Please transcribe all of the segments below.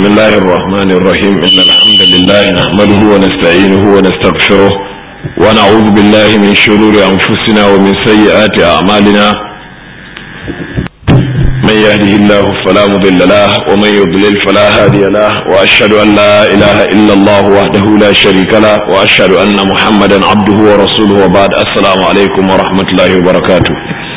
بسم الله الرحمن الرحيم إن الحمد لله نحمده ونستعينه ونستغفره ونعوذ بالله من شرور أنفسنا ومن سيئات أعمالنا من يهده الله فلا مضل له ومن يضلل فلا هادي له وأشهد أن لا إله إلا الله وحده لا شريك له وأشهد أن محمدا عبده ورسوله وبعد السلام عليكم ورحمة الله وبركاته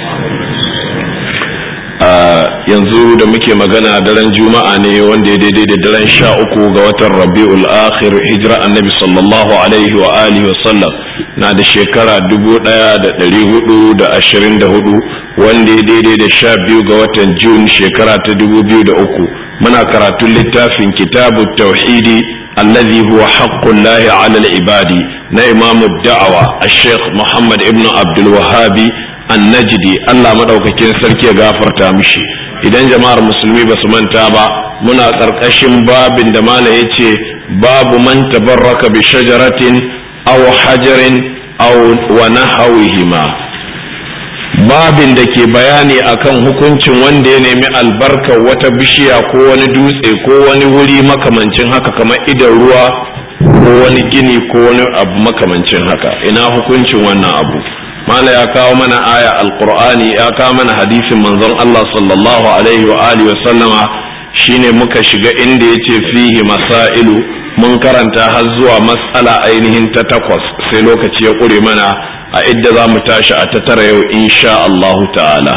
yanzu da muke magana daren juma'a ne wanda ya daidai da daren sha uku ga watan rabi'ul akhir hijira annabi sallallahu alaihi wa alihi wasallam na da shekara dubu daya da dari hudu da ashirin da hudu wanda ya daidai da sha biyu ga watan jun shekara ta dubu biyu da uku muna karatun littafin kitabu tauhidi allazi huwa haqqullahi ala al-ibadi na imamu da'awa al-sheikh muhammad ibn abdul wahabi annajidi Allah madaukakin sarki ya gafarta mishi idan jama'ar musulmi ba su manta ba muna ƙarƙashin babin da mala ya ce babu man tabarraka bi shajaratin aw hajarin aw wa nahawihima babin da ke bayani akan hukuncin wanda ya nemi albarkar wata bishiya ko wani dutse ko wani wuri makamancin haka kamar idan ruwa ko wani gini ko wani abu makamancin haka ina hukuncin wannan abu mala ya kawo mana aya alqur'ani ya kawo mana hadisin manzon Allah sallallahu alaihi wa alihi wa sallama shine muka shiga inda yace fihi masailu mun karanta har zuwa mas'ala ainihin ta takwas sai lokaci ya ƙure mana a idda za mu tashi a ta tara yau insha Allah ta'ala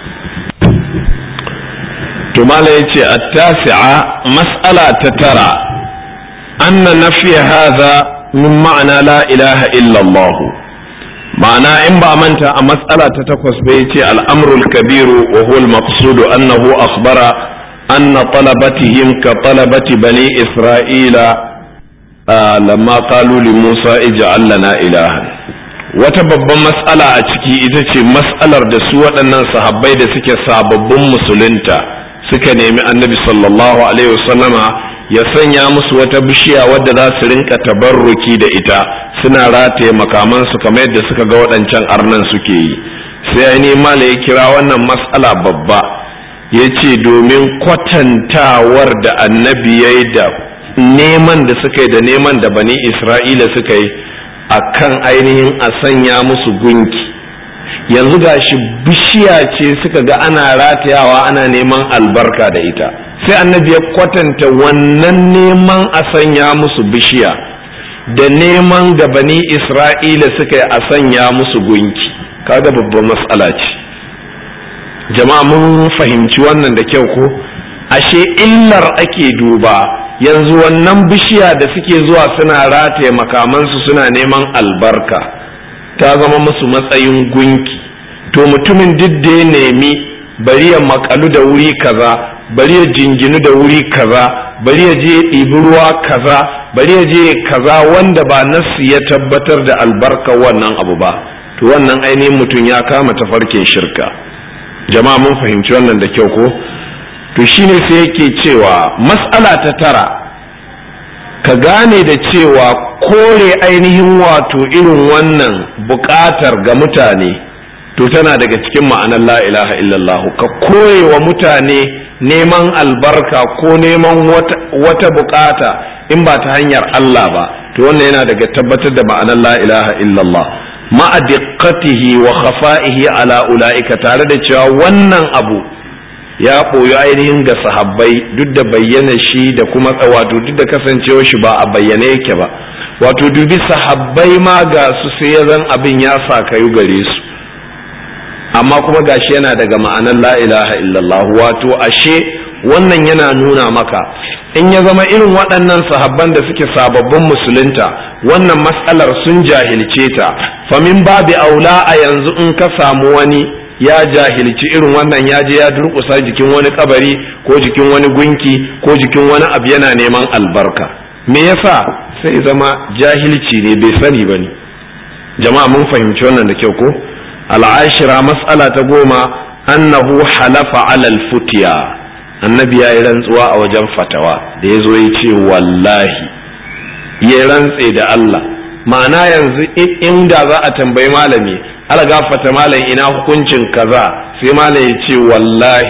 to mala yace at-tasi'a mas'ala ta tara anna nafiya hadha min ma'ana la ilaha illa Allah ma'ana in ba manta a matsala ta takwas bai ce al'amrul kabiru wa huwa al-maqsudu annahu akhbara anna talabatihim ka talabati bani isra'ila lamma qalu li musa ij'al lana ilahan wata babban matsala a ciki ita ce matsalar da su waɗannan sahabbai da suke sababbin musulunta suka nemi annabi sallallahu alaihi wasallama ya sanya musu wata bishiya wadda za su rinka tabarruki da ita suna rataye makamansu kamar yadda suka ga waɗancan arnan suke yi sai ainihin mala ya kira wannan matsala babba ya ce domin kwatantawar da annabi ya yi da neman da suka yi da neman da bani isra'ila suka yi a kan ainihin a sanya musu gunki yanzu gashi bishiya ce suka ga ana ratayawa ana neman albarka da ita sai annabi ya kwatanta wannan neman a sanya musu bishiya da neman da bani isra'ila suka yi a sanya musu gunki kaga babban matsala ce jama'a mun fahimci wannan da kyau ko ashe illar ake duba yanzu wannan bishiya da suke zuwa suna rataye makamansu suna neman albarka ta zama musu matsayin gunki to mutumin duk da ya nemi bari ya makalu da wuri kaza bari ya jinginu da wuri kaza bari ya je ɗibi ruwa kaza bari ya je kaza wanda ba nassi ya tabbatar da albarka wannan abu ba to wannan ainihin mutum ya kama tafarkin shirka jama'a mun fahimci wannan da kyau ko to shine sai yake cewa mas'ala ta tara ka gane da cewa kore ainihin wato irin wannan buƙatar ga mutane to tana daga cikin ma'anar la ilaha illallah ka koye wa mutane neman albarka ko neman wata bukata in ba ta hanyar Allah ba to wannan yana daga tabbatar da ma'anar la ilaha illallah ma'a diqqatihi wa khafa'ihi ala ulaika tare da cewa wannan abu ya ɓoyi ainihin ga sahabbai duk da bayyana shi da kuma wato duk da kasancewa shi ba a bayyane yake ba wato dubi sahabbai ma ga su sai ya zan abin ya sa kayu gare su amma kuma gashi yana daga ma'anar la ilaha illallah wato ashe wannan yana nuna maka in ya zama irin waɗannan sahabban da suke sababbin musulunta wannan matsalar sun jahilce ta famin babi aula a yanzu in ka samu wani ya jahilci irin wannan ya je ya durƙusa jikin wani kabari ko jikin wani gunki ko jikin wani abu yana neman albarka me yasa sai zama jahilci ne bai sani ba ne jama'a mun fahimci wannan da kyau ko al'ashira mas'ala ta goma annahu halafa alal futiya annabi ya yi rantsuwa a wajen fatawa da ya zo ya ce wallahi ya rantse da Allah ma'ana yanzu inda za a tambayi malami algafata malam ina hukuncin kaza sai malam ya ce wallahi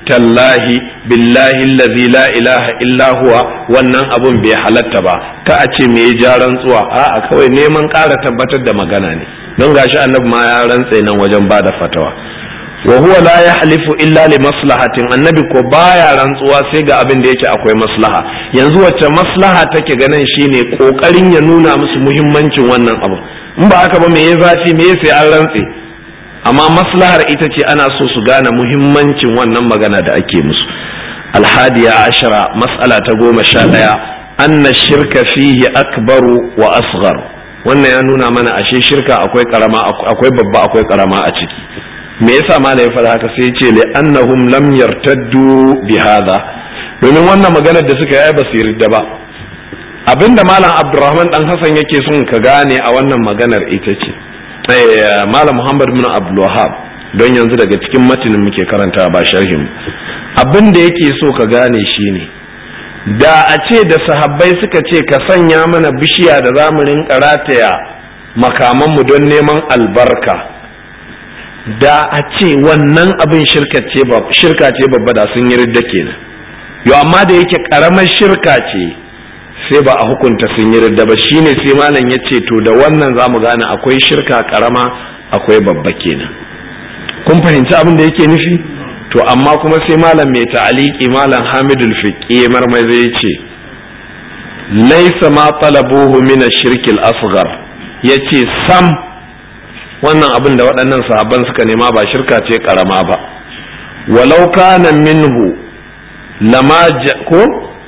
tallahi billahi allazi la ilaha illa huwa wannan abun bai halatta ba ka a ce me ya rantsuwa a'a kawai neman ƙara tabbatar da magana ne don gashi annabi ma ya rantse nan wajen ba da fatawa wa huwa la yahlifu illa li maslahatin annabi ko baya rantsuwa sai ga abin da yake akwai maslaha yanzu wacce maslaha take ganin shine kokarin ya nuna musu muhimmancin wannan abu in ba haka ba me ya zafi me sai an rantse amma maslahar ita ce ana so su gane muhimmancin wannan magana da ake musu alhadiya ashara mas'ala ta goma sha ɗaya anna shirka fihi akbaru wa asghar wannan ya nuna mana ashe shirka akwai karama akwai babba akwai karama a ciki me yasa malam ya faɗa haka sai ya ce li annahum lam yartaddu bi hadha domin wannan maganar da suka yi ba su yarda ba abinda malam abdurrahman dan hasan yake son ka gane a wannan maganar ita ce malam muhammad bin abdulwahab don yanzu daga cikin matinin muke karanta ba sharhin abin da yake so ka gane shine da a ce da sahabbai suka ce ka sanya mana bishiya da za mu rinka rataya makamanmu don neman albarka da a ce wannan abin shirka ce babba da sun yi ridda kenan yo amma da yake karamar shirka ce sai ba a hukunta sun yi ridda ba shine sai malam ya ce to da wannan za mu gane akwai shirka karama akwai babba kenan kun fahimci abin da yake nufi to amma kuma sai malam mai ta'aliki malam hamidul fiqi marmai zai ce laisa ma talabuhu min ash-shirk al-asghar yace sam wannan abin da waɗannan sahabban suka nema ba shirka ce karama ba walau kana minhu lama ko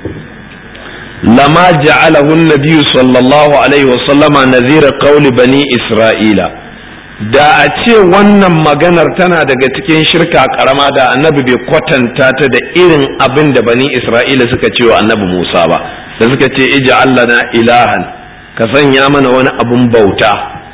لما جعله النبي صلى الله عليه وسلم نذير قول بني إسرائيل da a ce wannan maganar tana daga cikin shirka karama da annabi bai kwatanta ta da irin abin da bani isra'ila suka ce wa annabi musa ba da suka ce ija na ilahan ka sanya mana wani abin bauta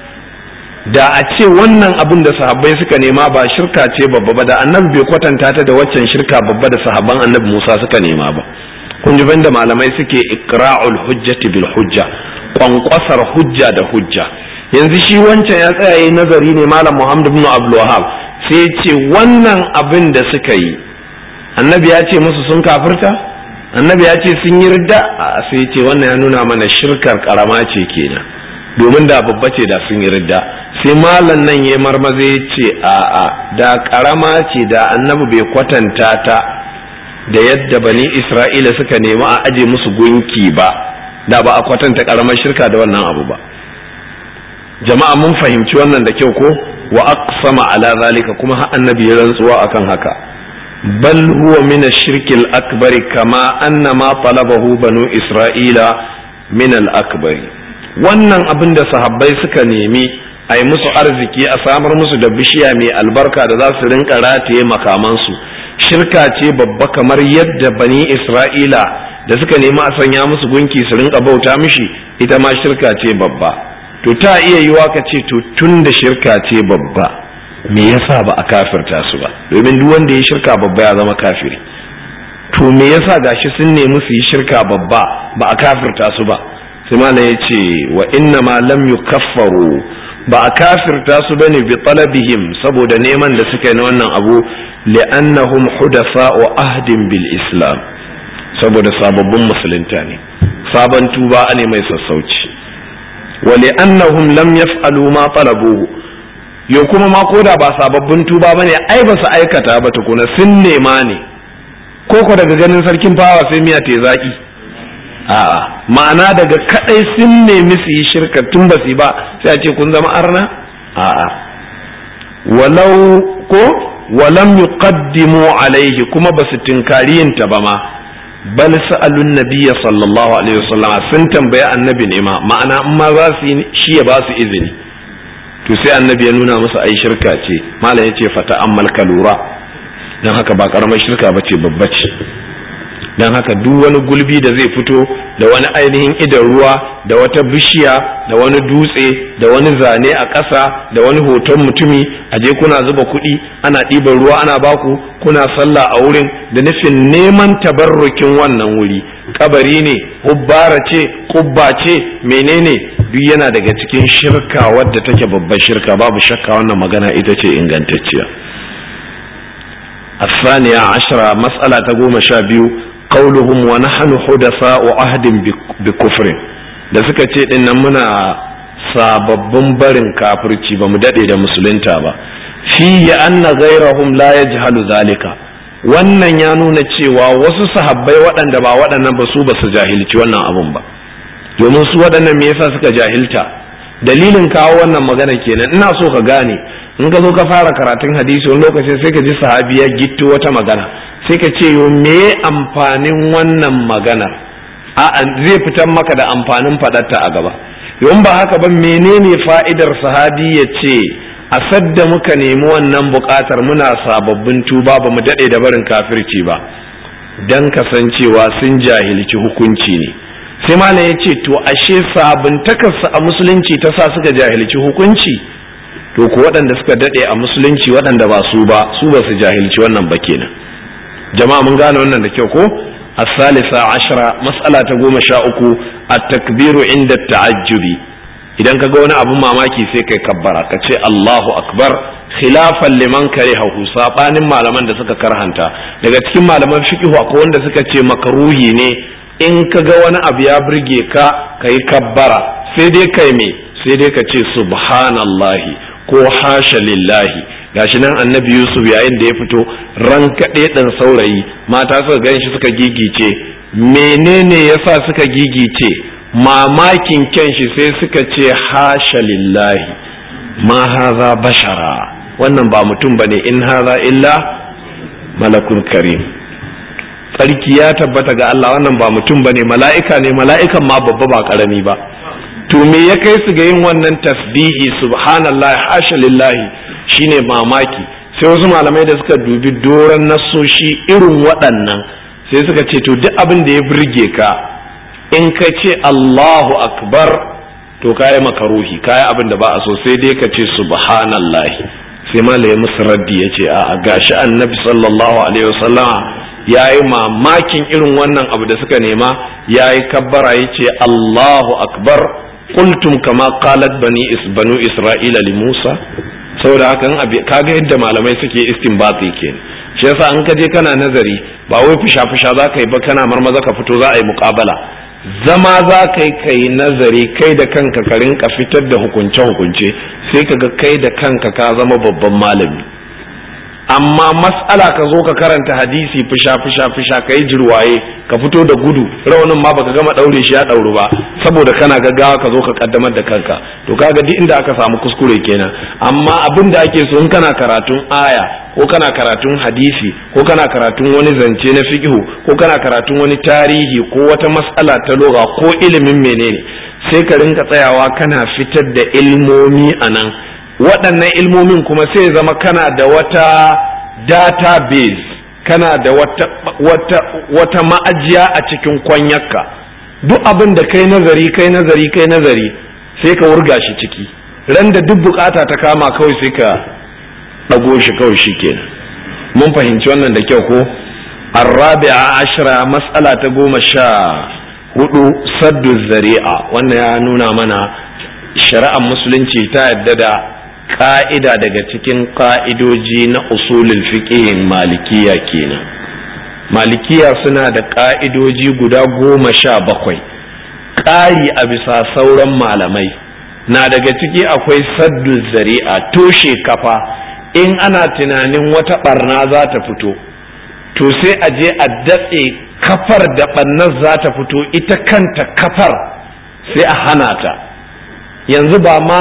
da a ce wannan abin da sahabbai suka nema ba shirka ce babba ba da annabi bai kwatanta ta da waccan shirka babba da sahabban annabi musa suka nema ba kun ji da malamai suke ikra'ul hujjati bil hujja kwankwasar hujja da hujja yanzu shi wancan ya tsaya yi nazari ne malam muhammad ibn abdul wahab sai ya ce wannan abin da suka yi annabi ya ce musu sun kafirta annabi ya ce sun yi ridda a sai ya ce wannan ya nuna mana shirkar karama ce kenan domin da babba ce da sun yi ridda sai malam nan ya marmaza ya ce a'a da karama ce da annabi bai kwatanta ta da yadda bani isra'ila suka nemi a aje musu gunki ba da ba a kwatanta karamar shirka da wannan abu ba jama'a mun fahimci wannan da kyau ko wa aqsama ala zalika kuma har annabi ya rantsuwa akan haka bal huwa min ash-shirk al-akbar kama anna ma talabahu banu isra'ila min al-akbar wannan abin da sahabbai suka nemi a yi musu arziki a samar musu da bishiya mai albarka da za su rinka rataye makamansu shirka ce babba kamar yadda bani isra'ila da suka nemi a sanya musu gunki su rinka bauta mishi ita ma shirka ce babba to ta iya yiwa ka ce to tun da shirka ce babba me yasa ba a kafirta su ba domin duk wanda ya shirka babba ya zama kafiri to me yasa gashi sun nemi su yi shirka babba ba a kafirta su ba sai malam ya ce wa inna ma lam yukaffaru ba a kafirta su bane bi talabihim saboda neman da suka yi na wannan abu li'annahum hudasa'u ahdin bil islam saboda sababbin musulunta ne sabon tuba ne mai sassauci wa li'annahum lam yaf'alu ma talabuhu yo kuma ma koda ba sababbin tuba bane ai ba su aikata ba tukuna sun nema ne ko ko daga ganin sarkin fawa sai miya te zaki a'a ma'ana daga kadai sun nemi su yi shirka tun ba su ba sai a ce kun zama arna a'a walau ko walam yuqaddimu alaihi kuma ba su tinkari yin ta ba ma bal sa'alun nabiyya sallallahu alaihi wasallam sun tambayi annabi ne ma ma'ana in ma za su shi ya ba su izini to sai annabi ya nuna musu ai shirka ce malam yace fata ammal kalura dan haka ba karamar shirka bace babba ce don haka duk wani gulbi da zai fito da wani ainihin idan ruwa da wata bishiya da wani dutse da wani zane a ƙasa da wani hoton mutumi a je kuna zuba kuɗi ana ɗiban ruwa ana baku kuna sallah a wurin da nufin neman tabarrukin wannan wuri kabari ne hubbara ce kubba ce menene duk yana daga cikin shirka wadda take babbar shirka babu shakka wannan magana ita ce ingantacciya الثانية عشرة مسألة تقوم شابيو قولهم ونحن حدثاء عهد بكفر da suka ce din nan muna sababbin barin kafirci ba mu dade da musulunta ba fihi anna ghayrahum la yajhalu zalika wannan ya nuna cewa wasu sahabbai waɗanda ba waɗannan ba su ba su jahilci wannan abun ba domin su waɗannan me yasa suka jahilta dalilin kawo wannan magana kenan ina so ka gane in ka zo ka fara karatun hadisi wani lokaci sai ka ji sahabi ya gitto wata magana sai ka ce yo me amfanin wannan maganar a zai fitar maka da amfanin faɗarta a gaba in ba haka ba menene fa'idar sahabi ya ce a sadda muka nemi wannan buƙatar muna sababbin tuba ba mu daɗe da barin kafirci ba don kasancewa sun jahilci hukunci ne sai malam ya ce to ashe sabuntakarsa a musulunci ta sa suka jahilci hukunci to ku waɗanda suka daɗe a musulunci waɗanda ba su ba su ba su jahilci wannan ba kenan jama'a mun gane wannan da kyau ko الثالثة عشرة مسألة قوم شاؤكو التكبير عند التعجب idan ka ga wani abun mamaki sai kai kabbara ka ce Allahu akbar khilafan liman karihahu sabanin malaman da suka karhanta daga cikin malaman fiqh akwai wanda suka ce makaruhi ne in ka ga wani abu ya burge ka kai kabbara sai dai kai me sai dai ka ce subhanallahi ko hasha lillahi gashi nan annabi yusuf yayin da ya fito ran kaɗe ɗan saurayi mata suka gan shi suka gigice menene yasa suka gigice mamakin kyan shi sai suka ce hasha lillahi ma haza bashara wannan ba mutum bane in haza illa malakun karim tsarki ya tabbata ga Allah wannan ba mutum bane mala'ika ne mala'ikan ma babba ba karami ba to me ya kai su ga yin wannan tasbihi subhanallah hasha lillahi shine mamaki sai wasu malamai da suka dubi doron nasoshi irin waɗannan sai suka ce to duk abin da ya burge ka in ka ce Allahu akbar to kayi makaruhi kayi abin da ba a so sai dai ka ce subhanallahi sai malai musu raddi ya ce a gashi annabi sallallahu alaihi wasallama ya yi mamakin irin wannan abu da suka nema ya yi kabbara ya ce Allahu akbar qultum kama qalat bani is banu isra'ila li Musa saboda haka kaga yadda malamai suke istinbati kenan shi yasa an ka je kana nazari ba wai fusha fusha za ka yi ba kana marmaza ka fito za a yi muƙabala zama za ka yi kai nazari kai da kanka ka rinka fitar da hukunce hukunce sai ka ga kai da kanka ka zama babban malami amma mas'ala ka zo ka karanta hadisi fusha fusha fusha ka yi jirwaye ka fito da gudu raunin ma baka gama daure shi ya dauru ba saboda kana gaggawa ka zo ka kaddamar da kanka to kaga duk inda aka samu kuskure kenan amma abin da ake so in kana karatun aya ko kana karatun hadisi ko kana karatun wani zance na fiqhu ko kana karatun wani tarihi ko wata mas'ala ta lugha ko ilimin menene sai ka rinka tsayawa kana fitar da ilmomi anan waɗannan ilmomin kuma sai zama kana da wata database kana da wata, wata, wata ma'ajiya a cikin kwanyarka duk abin da kai nazari kai nazari kai nazari sai ka wurga shi ciki ran da duk bukata ta kama kawai sai ka ɗago shi kawai shi kenan mun fahimci wannan da kyau ko arrabi'a ashira mas'ala ta goma sha hudu saddu zari'a wannan ya nuna mana shari'ar musulunci ta yadda da ka'ida daga cikin ka'idoji na usulul fiqihin malikiya kenan malikiya suna da ka'idoji guda goma sha bakwai ƙari a bisa sauran malamai na daga ciki akwai saddu zari'a toshe kafa in ana tunanin wata barna za ta fito to sai a je a datse kafar da barnar za ta fito ita kanta kafar sai a hana ta yanzu ba ma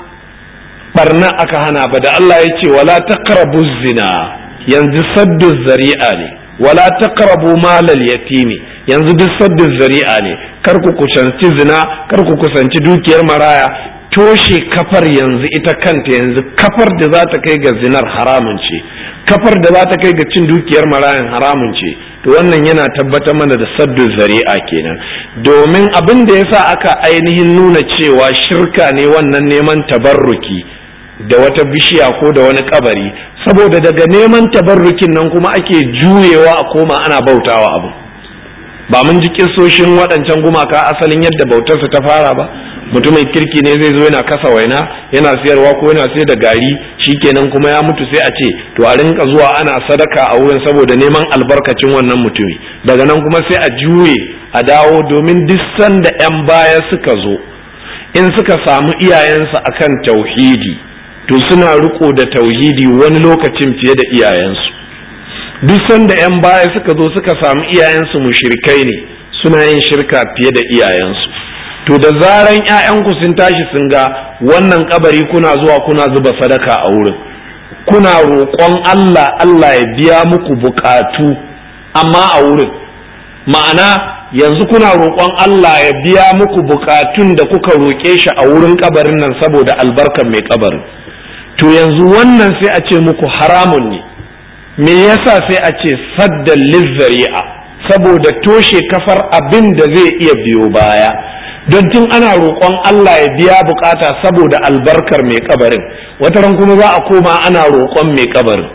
barna aka hana ba da Allah ya ce wala taqrabu zina yanzu saddu zari'a ne wala taqrabu malal yatimi yanzu duk saddu zari'a ne kar ku kusanci zina kar ku kusanci dukiyar maraya toshe kafar yanzu ita kanta yanzu kafar da za ta kai ga zinar haramun ce kafar da za ta kai ga cin dukiyar marayan haramun ce to wannan yana tabbatar mana da saddu zari'a kenan domin abin da yasa aka ainihin nuna cewa shirka ne wannan neman tabarruki da wata bishiya ko da wani kabari saboda daga neman tabarrukin nan kuma ake juyewa a koma ana bautawa abu ba mun ji kisoshin waɗancan gumaka asalin yadda bautarsa ta fara ba mutumin kirki ne zai zo yana kasa waina yana siyarwa ko yana sayar da gari shikenan kuma ya mutu sai a ce to a rinka zuwa ana sadaka a wurin saboda neman albarkacin wannan mutumi daga nan kuma sai a juye a dawo domin duk sanda 'yan baya suka zo in suka samu iyayensu akan tauhidi to suna riko da tauhidi wani lokacin fiye da iyayensu duk sanda 'yan baya suka zo suka samu iyayensu mushrikai ne suna yin shirka fiye da iyayensu to da zaran 'ya'yanku sun tashi sun ga wannan kabari kuna zuwa kuna zuba sadaka a wurin kuna roƙon Allah Allah ya biya muku bukatu amma a wurin ma'ana yanzu kuna roƙon Allah ya biya muku bukatun da kuka roƙe shi a wurin kabarin nan saboda albarkan mai kabarin to yanzu wannan sai a ce muku haramun ne me yasa sai a ce saddan lizzari'a saboda toshe kafar abin da zai iya biyo baya don tun ana roƙon Allah ya biya bukata saboda albarkar mai kabarin wataran kuma za a koma ana roƙon mai kabarin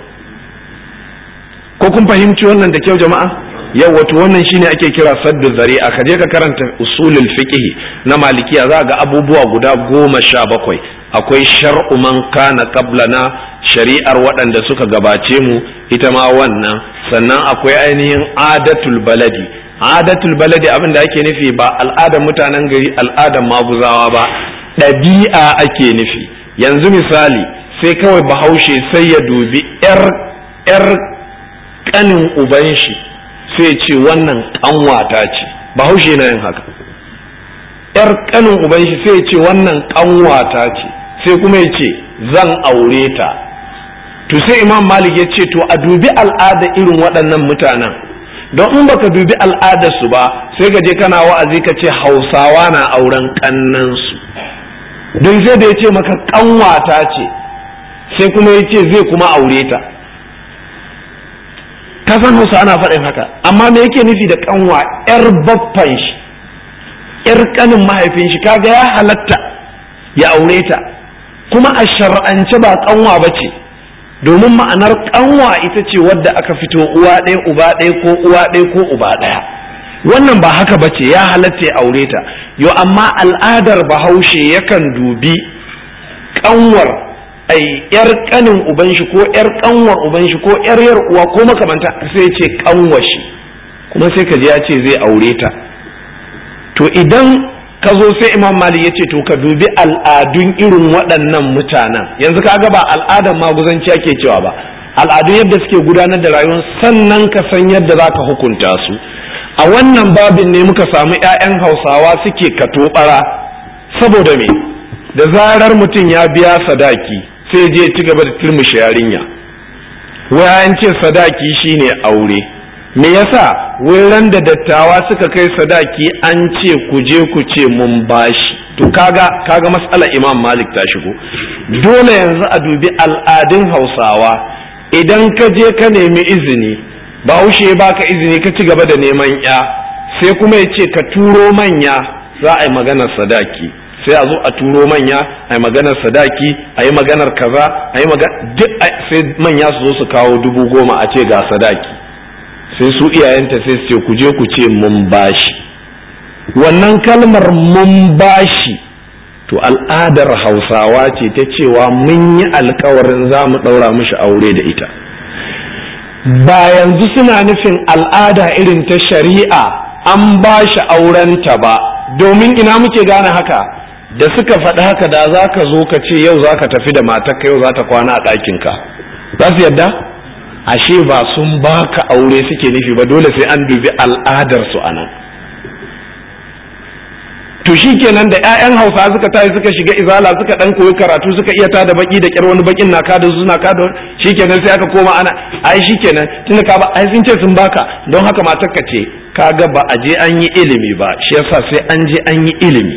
ko kun fahimci wannan da kyau jama'a yau wato wannan shine ake kira saddu zari'a ka je ka karanta usulul fiqh na malikiya za ga abubuwa guda goma sha bakwai akwai shar'u man kana qablana shari'ar waɗanda suka gabace mu ita ma wannan sannan akwai ainihin adatul baladi adatul baladi abin da ake nufi ba al'adar mutanen gari al'adar maguzawa ba ɗabi'a ake nufi yanzu misali sai kawai bahaushe sai ya dubi yar yar kanin uban shi sai ce wannan kanwata ce bahaushe na yin haka yar kanin uban shi sai ce wannan kanwata ce sai kuma ya ce zan aure ta to sai imam malik ya ce to a dubi al'ada irin waɗannan mutanen don in baka dubi al'adarsu ba sai ka je kana wa'azi ka ce hausawa na auren kannansu don sai da ya ce maka kanwata ce sai kuma ya ce zai kuma aure ta ka san hausa ana faɗin haka amma me yake nufi da kanwa yar baffan shi yar kanin mahaifin shi kaga ya halatta ya aure ta kuma a shar'ance ba kanwa ba ce domin ma'anar kanwa ita ce wadda aka fito uwa ɗaya uba ɗaya ko uwa ɗaya ko uba ɗaya wannan ba haka ba ce ya halatta ya aure ta yo amma al'adar bahaushe yakan dubi kanwar ai yar kanin uban shi ko yar kanwar uban shi ko yar yar uwa ko makamanta sai ce kanwa shi kuma sai ka ji ya ce zai aure ta to idan ka zo sai imam malik ya ce to ka dubi al'adun irin waɗannan mutanen yanzu ka ga ba al'adar maguzanci ake cewa ba al'adun yadda suke gudanar da rayuwar sannan ka san yadda za ka hukunta su a wannan babin ne muka samu 'ya'yan hausawa suke katobara saboda me da zarar mutum ya biya sadaki sai je ci gaba da turmushe yarinya wayan ce sadaki shine aure me yasa ran da dattawa suka kai sadaki an ce ku je ku ce mun bashi to kaga kaga mas'ala imam malik ta shigo dole yanzu a dubi al'adun hausawa idan ka je ka nemi izini bahaushe ya baka izini ka ci gaba da neman ya sai kuma ya ce ka turo manya za a yi maganar sadaki sai a zo a turo manya a yi maganar sadaki a yi maganar kaza a yi duk sai manya su zo su kawo dubu goma a ce ga sadaki sai su iyayenta sai su ce ku je ku ce mun bashi wannan kalmar mun bashi to al'adar hausawa ce ta cewa mun yi alkawarin za mu ɗaura mishi aure da ita ba yanzu suna nufin al'ada irin ta shari'a an ba shi aurenta ba domin ina muke gane haka da suka faɗi haka da za ka zo ka ce yau za ka tafi da matarka yau za ta kwana a ɗakinka za su yadda ashe ba sun baka aure suke nufi ba dole sai an dubi al'adarsu a nan to shi kenan da 'ya'yan hausa suka tashi suka shiga izala suka dan koyi karatu suka iya tada baki da kyar wani bakin na kada suna kada shi kenan sai aka koma ana ai shi kenan tunda ka ba ai sun ce sun baka don haka matar ka ce kaga ba a je an yi ilimi ba shi yasa sai an je an yi ilimi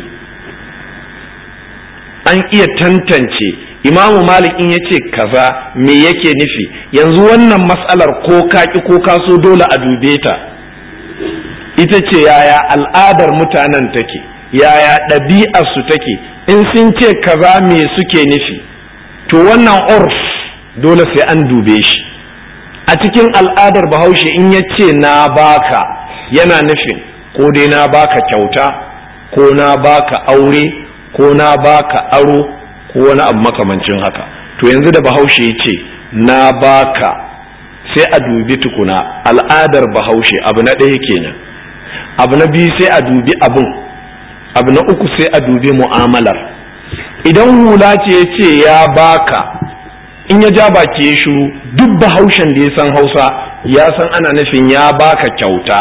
an iya tantance imamu malik in yace kaza me yake nufi yanzu wannan mas'alar ko kaki ko kaso dole a dube ta ita ce yaya al'adar mutanen take yaya ɗabi'arsu take in sun ce kaza me suke nufi to wannan urf dole sai an dube shi a cikin al'adar bahaushe in ya ce na baka yana nufin ko dai na baka kyauta ko na baka aure ko na baka aro ko wani abu makamancin haka to yanzu da bahaushe ya ce na baka sai a dubi tukuna al'adar bahaushe abu na ɗaya kenan abu na biyu sai a dubi abin abu na uku sai a dubi mu'amalar idan hula ce ya ce ya baka in ya ja baki ya shiru duk bahaushen da ya san hausa ya san ana nufin ya baka kyauta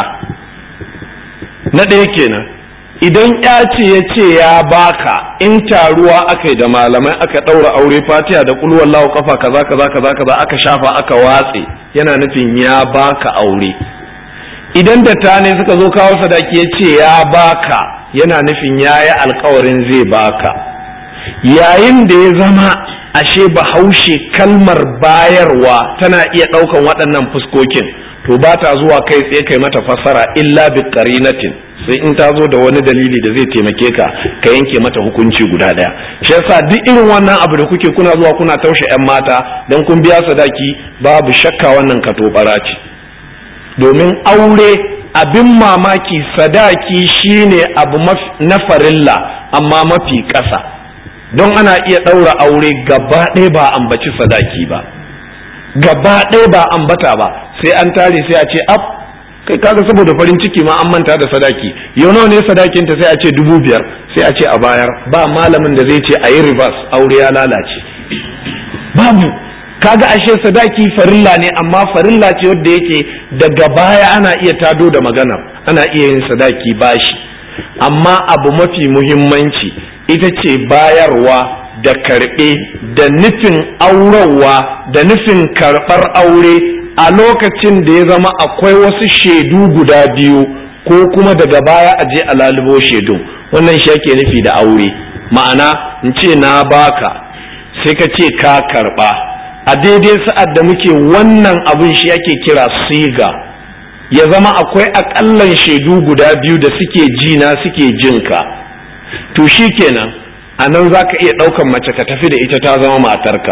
na ɗaya kenan idan ya ce ya ce ya baka in taruwa aka yi da malamai aka ɗaura aure fatiha da kulwallahu kafa kaza kaza kaza kaza aka shafa aka watse yana nufin ya baka aure idan da ne suka zo kawo sadaki ya ce ya baka yana nufin ya yi alkawarin zai baka yayin da ya zama ashe bahaushe kalmar bayarwa tana iya ɗaukan waɗannan fuskokin to ba ta zuwa kai tsaye kai mata fassara illa bi qarinatin sai in ta zo da wani dalili da zai taimake ka ka yanke mata hukunci guda ɗaya shi yasa duk irin wannan abu da kuke kuna zuwa kuna taushe yan mata dan kun biya sadaki babu shakka wannan katobara ce domin aure abin mamaki sadaki shine abu na farilla amma mafi ƙasa don ana iya ɗaura aure gaba ɗaya ba ambaci sadaki ba gaba ɗaya ba ambata ba sai an tare sai a ce ab kai kaga saboda farin ciki ma an manta da sadaki yau nawa ne sadakin ta sai a ce dubu biyar sai a ce a bayar ba malamin da zai ce a yi reverse aure ya lalace babu kaga ashe sadaki farilla ne amma farilla ce wadda yake daga baya ana iya tado da magana ana iya yin sadaki bashi amma abu mafi muhimmanci ita ce bayarwa da karɓe da nufin aurarwa da nufin karɓar aure a lokacin da ya zama akwai wasu shaidu guda biyu ko kuma daga baya a je a lalubo shaidu wannan shi ake nufi da aure ma'ana in ce na baka sai ka ce ka karɓa a daidai sa'ad da muke wannan abin shi ake kira siga ya zama akwai aƙallan shaidu guda biyu da suke jina suke jinka to shi kenan a nan za ka iya ɗaukan mace ka tafi da ita ta zama matarka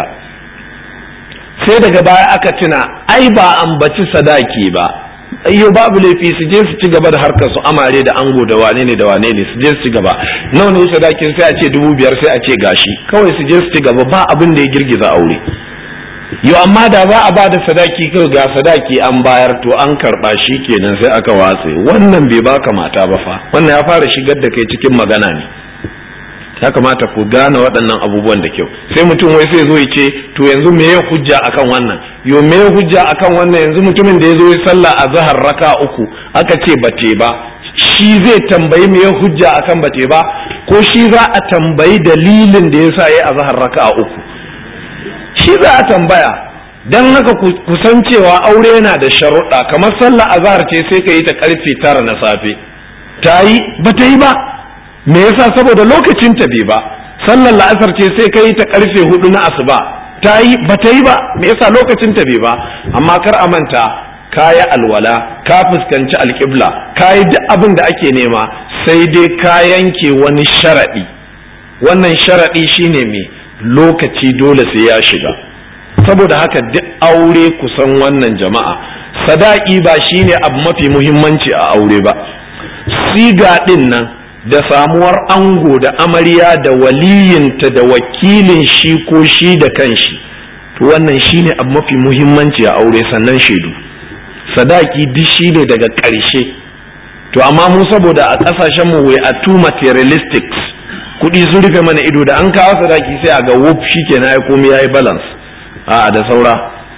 sai daga baya aka tuna ai ba ambaci sadaki ba ayyo babu laifi su je su ci gaba da harkar su amare da ango da wane ne da wane ne su je su ci gaba nawa ne sadakin sai a ce dubu biyar sai a ce gashi kawai su je su ci gaba ba abin da ya girgiza aure yo amma da za a ba da sadaki kawai ga sadaki an bayar to an karba shi kenan sai aka watse wannan bai baka mata ba fa wannan ya fara shigar da kai cikin magana ne ya kamata ku gane waɗannan abubuwan da kyau sai mutum wai sai zo ya ce to yanzu me ya hujja akan wannan yo me ya hujja akan wannan yanzu mutumin da ya zo ya sallah a zahar raka uku aka ce bate ba shi zai tambayi me ya hujja akan bate ba ko shi za a tambayi dalilin da yasa yayi a zahar raka uku shi za a tambaya dan haka ku san cewa aure yana da sharuɗa kamar sallah azhar ce sai ka yi ta karfe tara na safe ta yi ba ta yi ba me yasa saboda lokacin ta bai ba sallar la'asar ce sai ka yi ta karfe hudu na asuba ta yi ba ta yi ba me yasa lokacin ta bai ba amma kar a manta ka yi alwala ka fuskanci alƙibla ka yi duk abin da ake nema sai dai ka yanke wani sharaɗi wannan sharaɗi shine me lokaci dole sai ya shiga saboda haka duk aure kusan wannan jama'a sadaki ba shine abu mafi muhimmanci a aure ba siga ɗin nan da samuwar ango da amarya da waliyinta da wakilin shi ko shi da kanshi to wannan shine abu mafi muhimmanci a aure sannan shaidu sadaki duk shine daga ƙarshe to amma mu saboda a ƙasashen mu we are too materialistics kuɗi sun rufe mana ido da an kawo sadaki sai a ga wuf shikenan ai komai yayi balance a da saura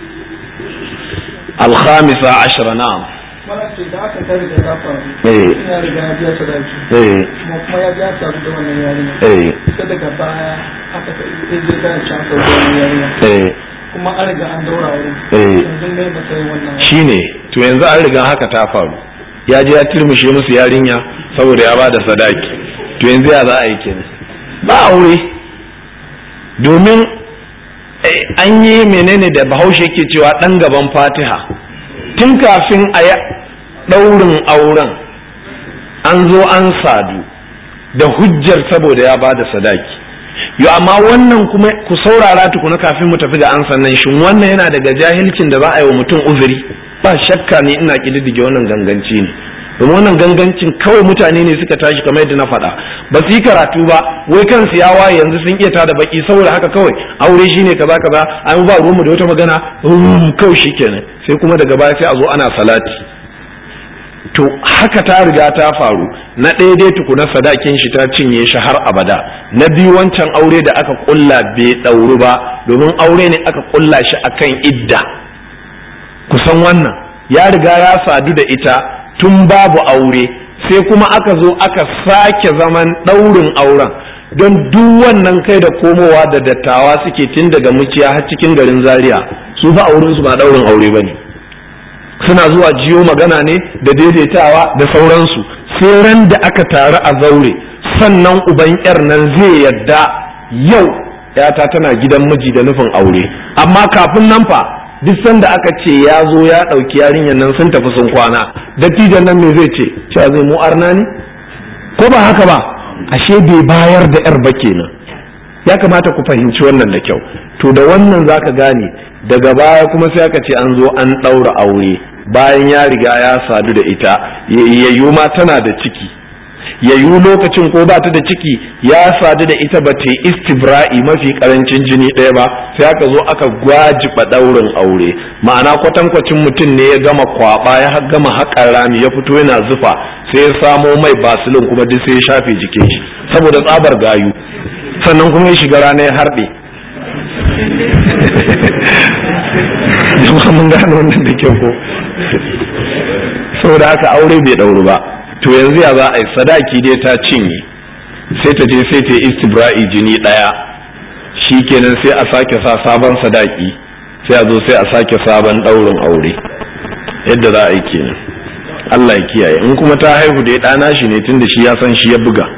الخامسة عشر نعم ce da aka ta riga ta faru Eh. ya riga ya biya sadaki eh kuma kuma ya biya sadu da wannan yarinya eh sai daga baya aka ta ya je ta can da wannan yarinya eh kuma an riga an daura wurin Eh. yanzu mai matsayin wannan shine to yanzu an riga haka ta faru ya je ya turmushe musu yarinya saboda ya bada sadaki to yanzu ya za a yi kenan ba aure domin eh, an yi menene da bahaushe ke cewa dan gaban fatiha tun kafin a yi ɗaurin auren an zo an sadu da hujjar saboda ya bada sadaki yo amma wannan kuma ku saurara tukuna kafin mu tafi ga an sannan shin wannan yana daga jahilcin da za a yi wa mutum uzuri ba shakka ne ina kididdige wannan ganganci ne domin wannan gangancin kawai mutane ne suka tashi kamar yadda na faɗa ba su yi karatu ba wai kansu ya waye yanzu sun iya tada baki saboda haka kawai aure shine kaza kaza an ba ruwanmu da wata magana kawai shikenan sai kuma daga baya sai a zo ana salati to haka ta riga ta faru na ɗaya dai tukuna sadakin shi ta cinye shi har abada na biyu wancan aure da aka kulla bai ɗauru ba domin aure ne aka kulla shi akan idda kusan wannan ya riga ya sadu da ita tun babu aure sai kuma aka zo aka sake zaman ɗaurin auren don duk wannan kai da komowa da dattawa suke tun daga muciya har cikin garin zaria su ba auren su ba ɗaurin aure ba ne suna zuwa jiyo magana ne da daidaitawa da sauransu sai ran da aka taru a zaure sannan uban yar nan zai yadda yau yata tana gidan miji da nufin aure amma kafin nan fa duk sanda aka ce ya zo ya ɗauki yarinyar nan sun tafi sun kwana dattijan nan me zai ce cewa zai mu arna ne ko ba haka ba ashe bai bayar da yar ba kenan ya kamata ku fahimci wannan da kyau to da wannan zaka gane daga baya kuma sai aka ce an zo an ɗaura aure bayan ya riga ya sadu da ita yayyu ma tana da ciki yayyu lokacin ko ba ta da ciki ya sadu da ita ba ta istibra'i mafi karancin jini ɗaya ba sai aka zo aka gwajiba ɗaurin aure ma'ana kwatankwacin mutum ne ya gama kwaba ya gama haƙar rami ya fito yana zufa sai ya samo mai basilin kuma duk sai ya shafe jikin shi saboda tsabar gayu sannan kuma ya shiga rana ya harɗe jama'a mun gane wannan da kyau ko saboda haka aure bai ɗauru ba to yanzu ya za a yi sadaki dai ta cinye sai ta je sai ta yi istibra'i jini ɗaya shi kenan sai a sake sa sabon sadaki sai a zo sai a sake sabon ɗaurin aure yadda za a yi kenan Allah ya kiyaye in kuma ta haihu da ya ɗana shi ne tunda shi ya san shi ya buga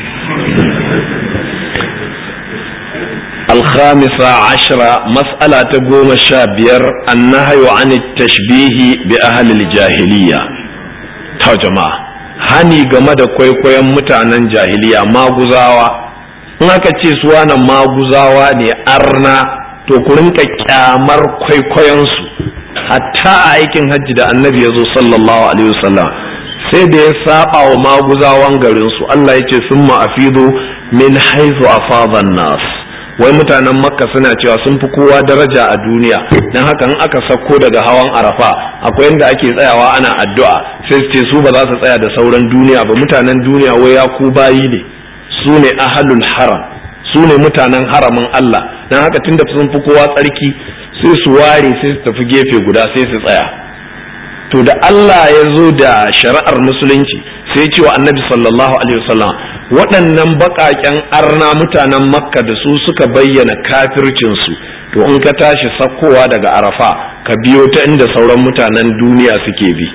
الخامسة عشرة مسألة تقوم الشابير النهي عن التشبيه بأهل الجاهلية تا جماعة hani game da kwaikwayon mutanen jahiliya maguzawa in aka ce su wani maguzawa ne arna to ku rinka kyamar kwaikwayonsu hatta a aikin hajji da annabi ya zo sallallahu alaihi wasallam sai da ya saba wa maguzawan garinsu Allah ya ce sun ma'afidu min haizu afadan nas wai mutanen makka suna cewa sun fi kowa daraja a duniya don haka in aka sako daga hawan arafa akwai inda ake tsayawa ana addu'a sai su ce su ba za su tsaya da sauran duniya ba mutanen duniya wai ya ku bayi ne su ne ahalul haram su ne mutanen haramin Allah don haka tunda sun fi kowa tsarki sai su ware sai su tafi gefe guda sai su tsaya to da Allah ya zo da shari'ar musulunci sai ce wa annabi sallallahu alaihi wasallam waɗannan baƙaƙen arna mutanen makka da su suka bayyana kafircinsu to in ka tashi sakkowa daga arafa ka biyo ta inda sauran mutanen duniya suke bi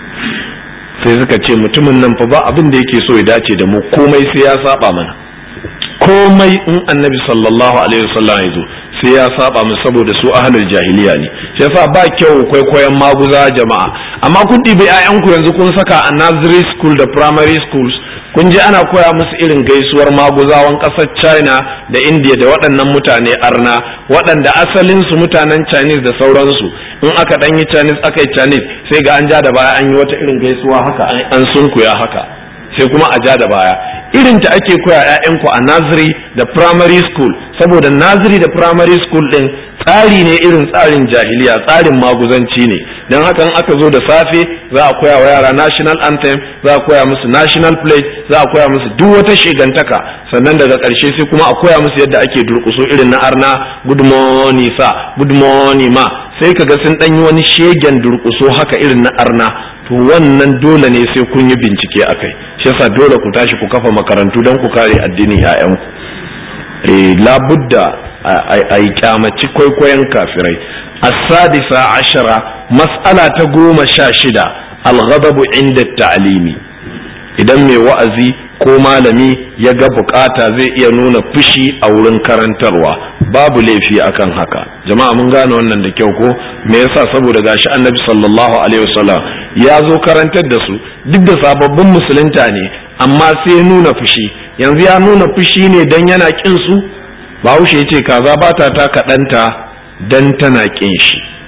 sai suka ce mutumin nan fa ba abin da yake so ya dace da mu komai sai ya saba mana komai in annabi sallallahu alaihi wasallam ya zo sai ya saba mu saboda su ahlul jahiliya ne shi yasa ba kyau kwaikwayon maguza jama'a amma kun ɗibi 'ya'yanku yanzu kun saka a nursery school da primary schools kun ji ana koya musu irin gaisuwar maguzawan ƙasar china da india da waɗannan mutane arna waɗanda asalin su mutanen chinese da sauransu in aka ɗan yi chinese aka yi chinese sai ga an ja da baya an yi wata irin gaisuwa haka an sunkuya haka sai kuma a ja da baya irin ta ake koya 'ya'yanku a nursery da primary school saboda nursery da primary school din tsari ne irin tsarin jahiliya tsarin maguzanci ne don haka in aka zo da safe za a koya wa yara national anthem za a koya musu national pledge za a koya musu duk wata shigantaka sannan daga ƙarshe sai kuma a koya musu yadda ake durƙuso irin na arna good morning sa good morning ma sai kaga sun ɗan yi wani shegen durƙuso haka irin na arna to wannan dole ne sai kun yi bincike akai shi yasa dole ku tashi ku kafa makarantu don ku kare addinin 'ya'yanku eh labudda a yi kyamaci kwaikwayon kafirai as-sadisa ashara mas'ala ta goma sha shida al-ghadabu inda ta'limi idan mai wa'azi ko malami ya ga bukata zai iya nuna fushi a wurin karantarwa babu laifi akan haka jama'a mun gane wannan da kyau ko me yasa saboda gashi annabi sallallahu alaihi wasallam ya zo karantar da su duk da sababbin musulunta ne amma sai ya nuna fushi yanzu ya nuna fushi ne dan yana kin su bahaushe ya ce kaza ba ta ta kaɗanta dan tana kin shi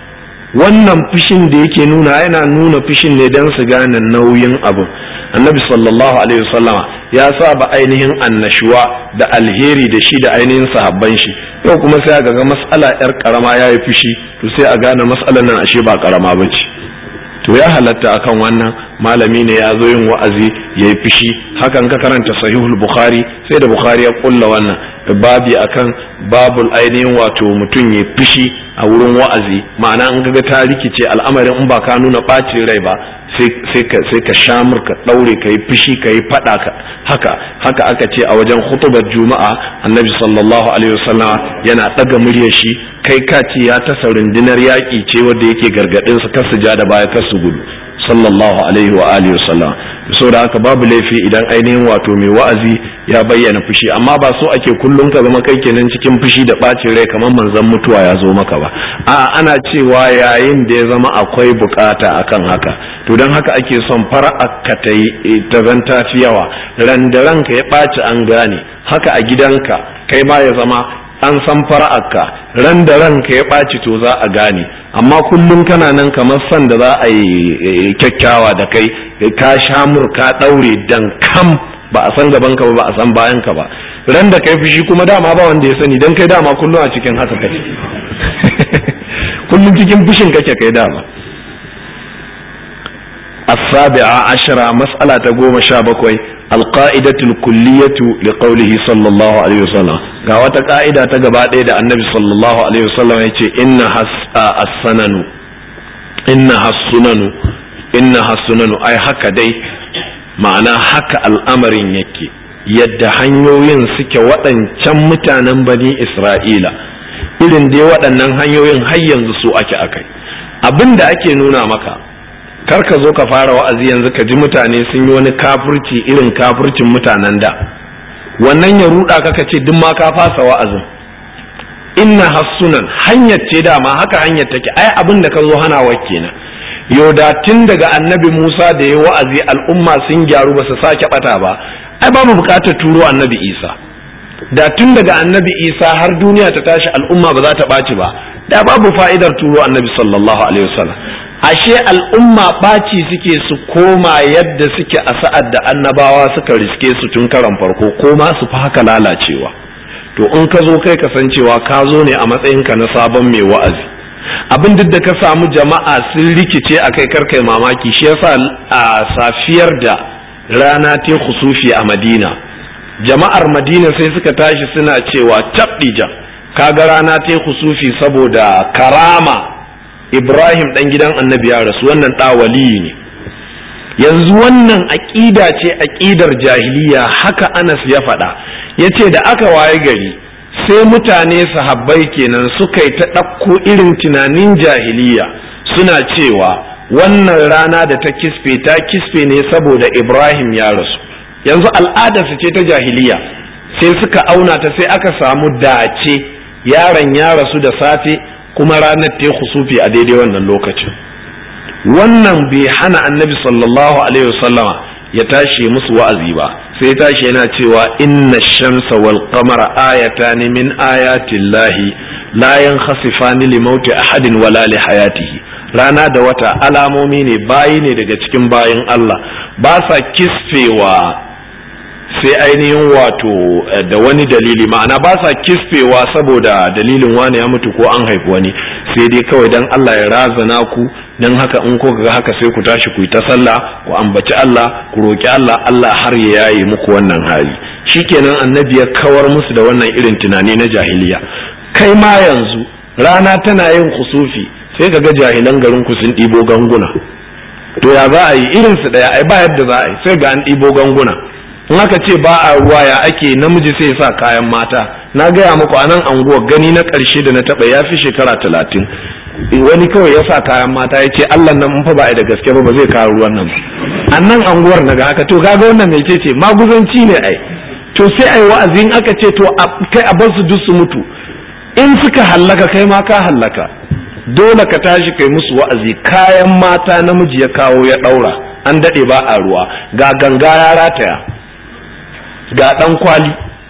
wannan fushin da yake nuna yana nuna fushin ne don su gane nauyin abu annabi sallallahu alaihi wasallama ya saba ainihin annashuwa da alheri da shi da ainihin sahabban shi yau kuma sai ga mas'ala yar karama ya yi fushi to sai a gane mas'alar nan ashe ba karama ba ce to ya halatta akan wannan malami ne ya zo yin wa'azi ya yi fushi hakan ka karanta sahihul bukhari sai da bukhari ya kulla wannan babi akan babul ainihin wato mutum ya fushi a wurin wa'azi ma'ana in ga ta rikice al'amarin in ba ka nuna ɓacin rai ba sai ka sai ka shamur ka daure ka yi fushi ka yi fada ka haka haka aka ce a wajen hutubar juma'a annabi sallallahu alaihi wasallam yana daga muryar shi kai ka ce ya tasa rundunar yaƙi ce wanda yake gargadin su kar su ja da baya kar su gudu sallallahu alaihi wa alihi wasallam saboda haka babu laifi idan ainihin wato mai wa'azi ya bayyana fushi amma ba so ake kullum ka zama kai kenan cikin fushi da ɓacin rai kamar manzon mutuwa ya zo maka ba a ana cewa yayin da ya zama akwai bukata akan haka to don haka ake son fara'a ka ta ta zanta fi yawa ran da ranka ya ɓaci an gane haka a gidanka kai ma ya zama an san fara'arka ran da ranka ya ɓaci to za a gane amma kullum kana nan kamar san da za a yi kyakkyawa da kai ka shamur ka ɗaure dan kam ba a san gaban ka ba ba a san bayan ka ba ran da kai fushi kuma dama ba wanda ya sani dan kai dama kullum a cikin haka kake kullum cikin fushin kake kai dama السابعة عشرة مسألة قوم شابكوي القائدة الكلية لقوله صلى الله عليه وسلم قاوة قائدة تقبات إذا النبي صلى الله عليه وسلم يقول إنها السنن إنها السنن إنها السنن أي حكا دي معنى حكا الأمر يكي yadda hanyoyin suke waɗancan mutanen bani Isra'ila irin dai waɗannan hanyoyin har yanzu su ake akai abin da ake nuna maka kar ka zo ka fara wa'azi yanzu ka ji mutane sun yi wani kafurci irin kafurcin mutanen da wannan ya ruda ka ka ce duk ma ka fasa wa'azin inna hassunan hanyar ce dama haka hanyar take ai abin da ka zo hanawa kenan yoda tun daga annabi Musa da ya wa'azi al'umma sun gyaru ba su sake bata ba ai ba mu bukatar turo annabi Isa da tun daga annabi Isa har duniya ta tashi al'umma ba za ta ɓaci ba da babu fa'idar turo annabi sallallahu alaihi wasallam ashe al'umma ɓaci suke su koma yadda suke a sa'ad da annabawa suka riske su tun karan farko ko ma su fi haka lalacewa to in ka zo kai kasancewa ka zo ne a matsayinka na sabon mai wa'azi abin duk da ka samu jama'a sun rikice a kai karkai mamaki shi yasa a safiyar da rana ta husufi a madina jama'ar madina sai suka tashi suna cewa tabdija kaga rana ta husufi saboda karama Ibrahim ɗan gidan annabi ya rasu wannan ɗawali ne yanzu wannan aƙida ce aƙidar jahiliya haka Anas ya faɗa ya ce da aka waye gari sai mutane sahabbai kenan suka yi ta ɗauko irin tunanin jahiliya suna cewa wannan rana da ta kisfe ta kisfe ne saboda Ibrahim ya rasu yanzu al'adarsu ce ta jahiliya sai suka auna ta sai aka samu dace yaron ya rasu da safe kuma ranar ta husufi a daidai wannan lokacin wannan bai hana annabi sallallahu alaihi wasallama ya tashi musu wa'azi ba sai tashi yana cewa inna shamsa wal qamara ayatan min ayatin lahi la yankhasifani li mauti ahadin wala li hayatihi rana da wata alamomi ne bayi ne daga cikin bayin Allah ba sa kisfewa sai ainihin wato da wani dalili ma'ana ba sa kisfewa saboda dalilin wani ya mutu ko an haifi wani sai dai kawai dan Allah ya razana ku dan haka in ko ga haka sai ku tashi ku yi ta sallah ku ambaci Allah ku roki Allah Allah har ya yaye muku wannan hali shikenan annabi ya kawar musu da wannan irin tunani na jahiliya kai ma yanzu rana tana yin kusufi sai ka ga jahilan garin ku sun ɗibo ganguna to ya za a yi irin su ɗaya ai ba yadda za a yi sai ga an ɗibo ganguna in aka ce ba a ruwa ya ake namiji sai sa kayan mata na gaya muku a nan anguwar gani na ƙarshe da na taɓa ya fi shekara talatin wani kawai ya sa kayan mata ya ce allah nan fa ba a da gaske ba ba zai kawo ruwan nan a nan anguwar naga haka to kaga wannan mai ce ce maguzanci ne ai to sai ai wa'azin aka ce to kai a bar su duk su mutu in suka hallaka kai ma ka hallaka dole ka tashi kai musu wa'azi kayan mata namiji ya kawo ya ɗaura an daɗe ba a ruwa ga ganga ya rataya ga ɗan kwali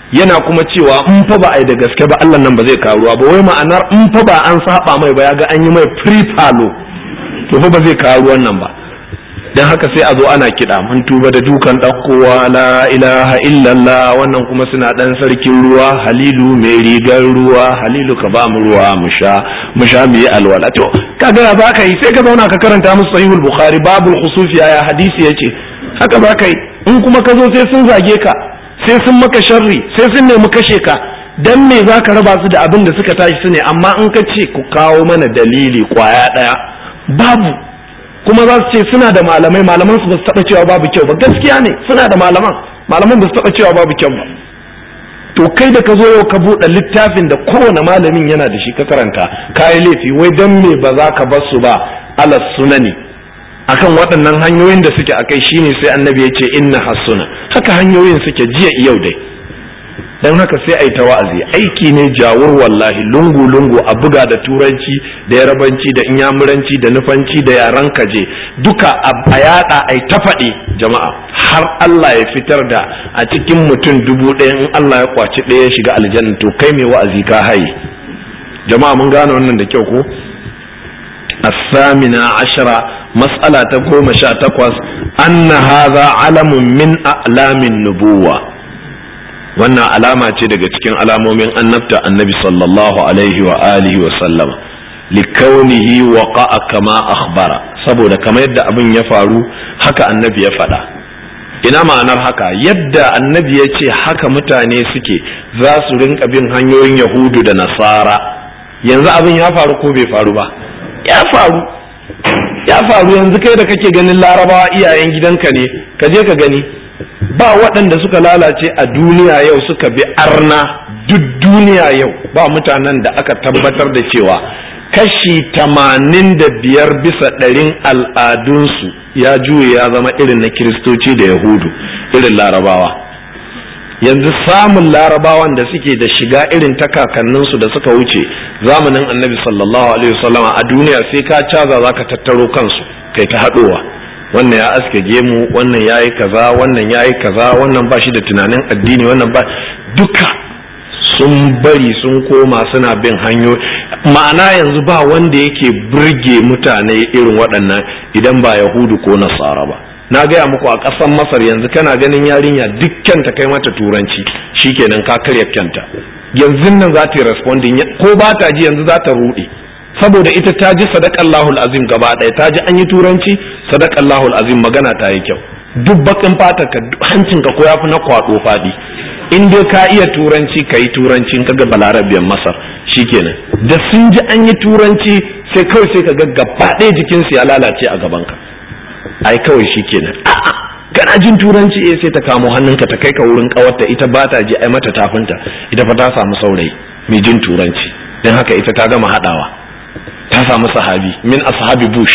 yana kuma cewa in fa ba a yi da gaske ba Allah nan ba zai kawo ruwa ba wai ma'anar in fa ba an saba mai ba ya ga an yi mai free palo to fa ba zai kawo ruwan nan ba dan haka sai a zo ana kiɗa mun tuba da dukan ɗaukowa la ilaha illallah wannan kuma suna ɗan sarkin ruwa halilu mai rigar ruwa halilu ka ba mu ruwa mu sha mu sha mu yi alwala to kaga ya baka yi sai ka zauna ka karanta musu sahihul bukhari babul khusufi ya hadisi yace haka baka yi in kuma ka zo sai sun zage ka sai sun maka sharri sai sun nemi kashe ka dan me zaka raba su da abin da suka tashi su ne amma in ka ce ku kawo mana dalili kwaya ɗaya babu kuma za su ce suna da malamai malaman su ba su taba cewa babu kyau ba gaskiya ne suna da malaman malaman ba su taba cewa babu kyau ba to kai da ka zo yau ka buɗe littafin da kowane malamin yana da shi ka karanta kayi laifi wai dan me ba za ka bar su ba alas sunani akan waɗannan hanyoyin da suke akai shine sai annabi ya ce inna hasuna haka hanyoyin suke jiya yau dai don haka sai a yi ta wa'azi aiki ne jawur wallahi lungu-lungu a buga da turanci da yarabanci da inyamuranci da nufanci da yaran kaje duka a yada a ta faɗi jama'a har Allah ya fitar da a cikin mutum dubu ɗaya in Allah ya kwaci ɗaya ya shiga aljanna to kai mai wa'azi ka haye jama'a mun gane wannan da kyau ko الثامنة عشرة مسألة تقوم شاء تقوس أن هذا علم من أعلام النبوة wannan alama ce daga cikin alamomin annabta annabi sallallahu alaihi wa alihi wa sallama likaunihi waqa'a kama akhbara saboda kamar yadda abin ya faru haka annabi ya faɗa ina ma'anar haka yadda annabi ya ce haka mutane suke za su rinka bin hanyoyin yahudu da nasara yanzu abin ya faru ko bai faru ba ya faru ya faru yanzu kai da kake ganin larabawa iyayen gidanka ne ka je ka gani ba waɗanda suka lalace a duniya yau suka bi arna duk duniya yau ba mutanen da aka tabbatar da cewa kashi tamanin da biyar bisa ɗarin al'adunsu ya juye ya zama irin na kiristoci da yahudu irin larabawa yanzu samun larabawan da suke da shiga irin ta kakanninsu da suka wuce zamanin annabi sallallahu alaihi wasallama a duniya sai ka caza za ka tattaro kansu kai ta haɗowa wannan ya aske gemu wannan ya yi kaza wannan ya yi kaza wannan ba shi da tunanin addini wannan ba duka sun bari sun koma suna bin hanyoyi ma'ana yanzu ba wanda yake burge mutane irin waɗannan idan ba yahudu ko nasara ba na gaya muku a ƙasar masar yanzu kana ganin yarinya dukkan ta kai mata turanci shikenan ka karya kyanta yanzu nan za ta yi responding ko ba ta ji yanzu za ta ruɗe saboda ita ta ji sadakallahul azim gaba ɗaya ta ji an yi turanci sadakallahul azim magana ta yi kyau duk bakin fata ka hancin ka ko yafi na kwado fadi in dai ka iya turanci ka yi turanci in kaga balarabiyan masar shikenan da sun ji an yi turanci sai kawai sai ka ga gaba ɗaya jikinsu ya lalace a gaban ka ai kawai shikenan a'a kana jin turanci eh sai ta kamo hannunka ta kai ka wurin kawarta ita ba ta ji ai mata tafinta ita fa ta samu saurayi mai jin turanci don haka ita ta gama haɗawa ta samu sahabi min ashabi bush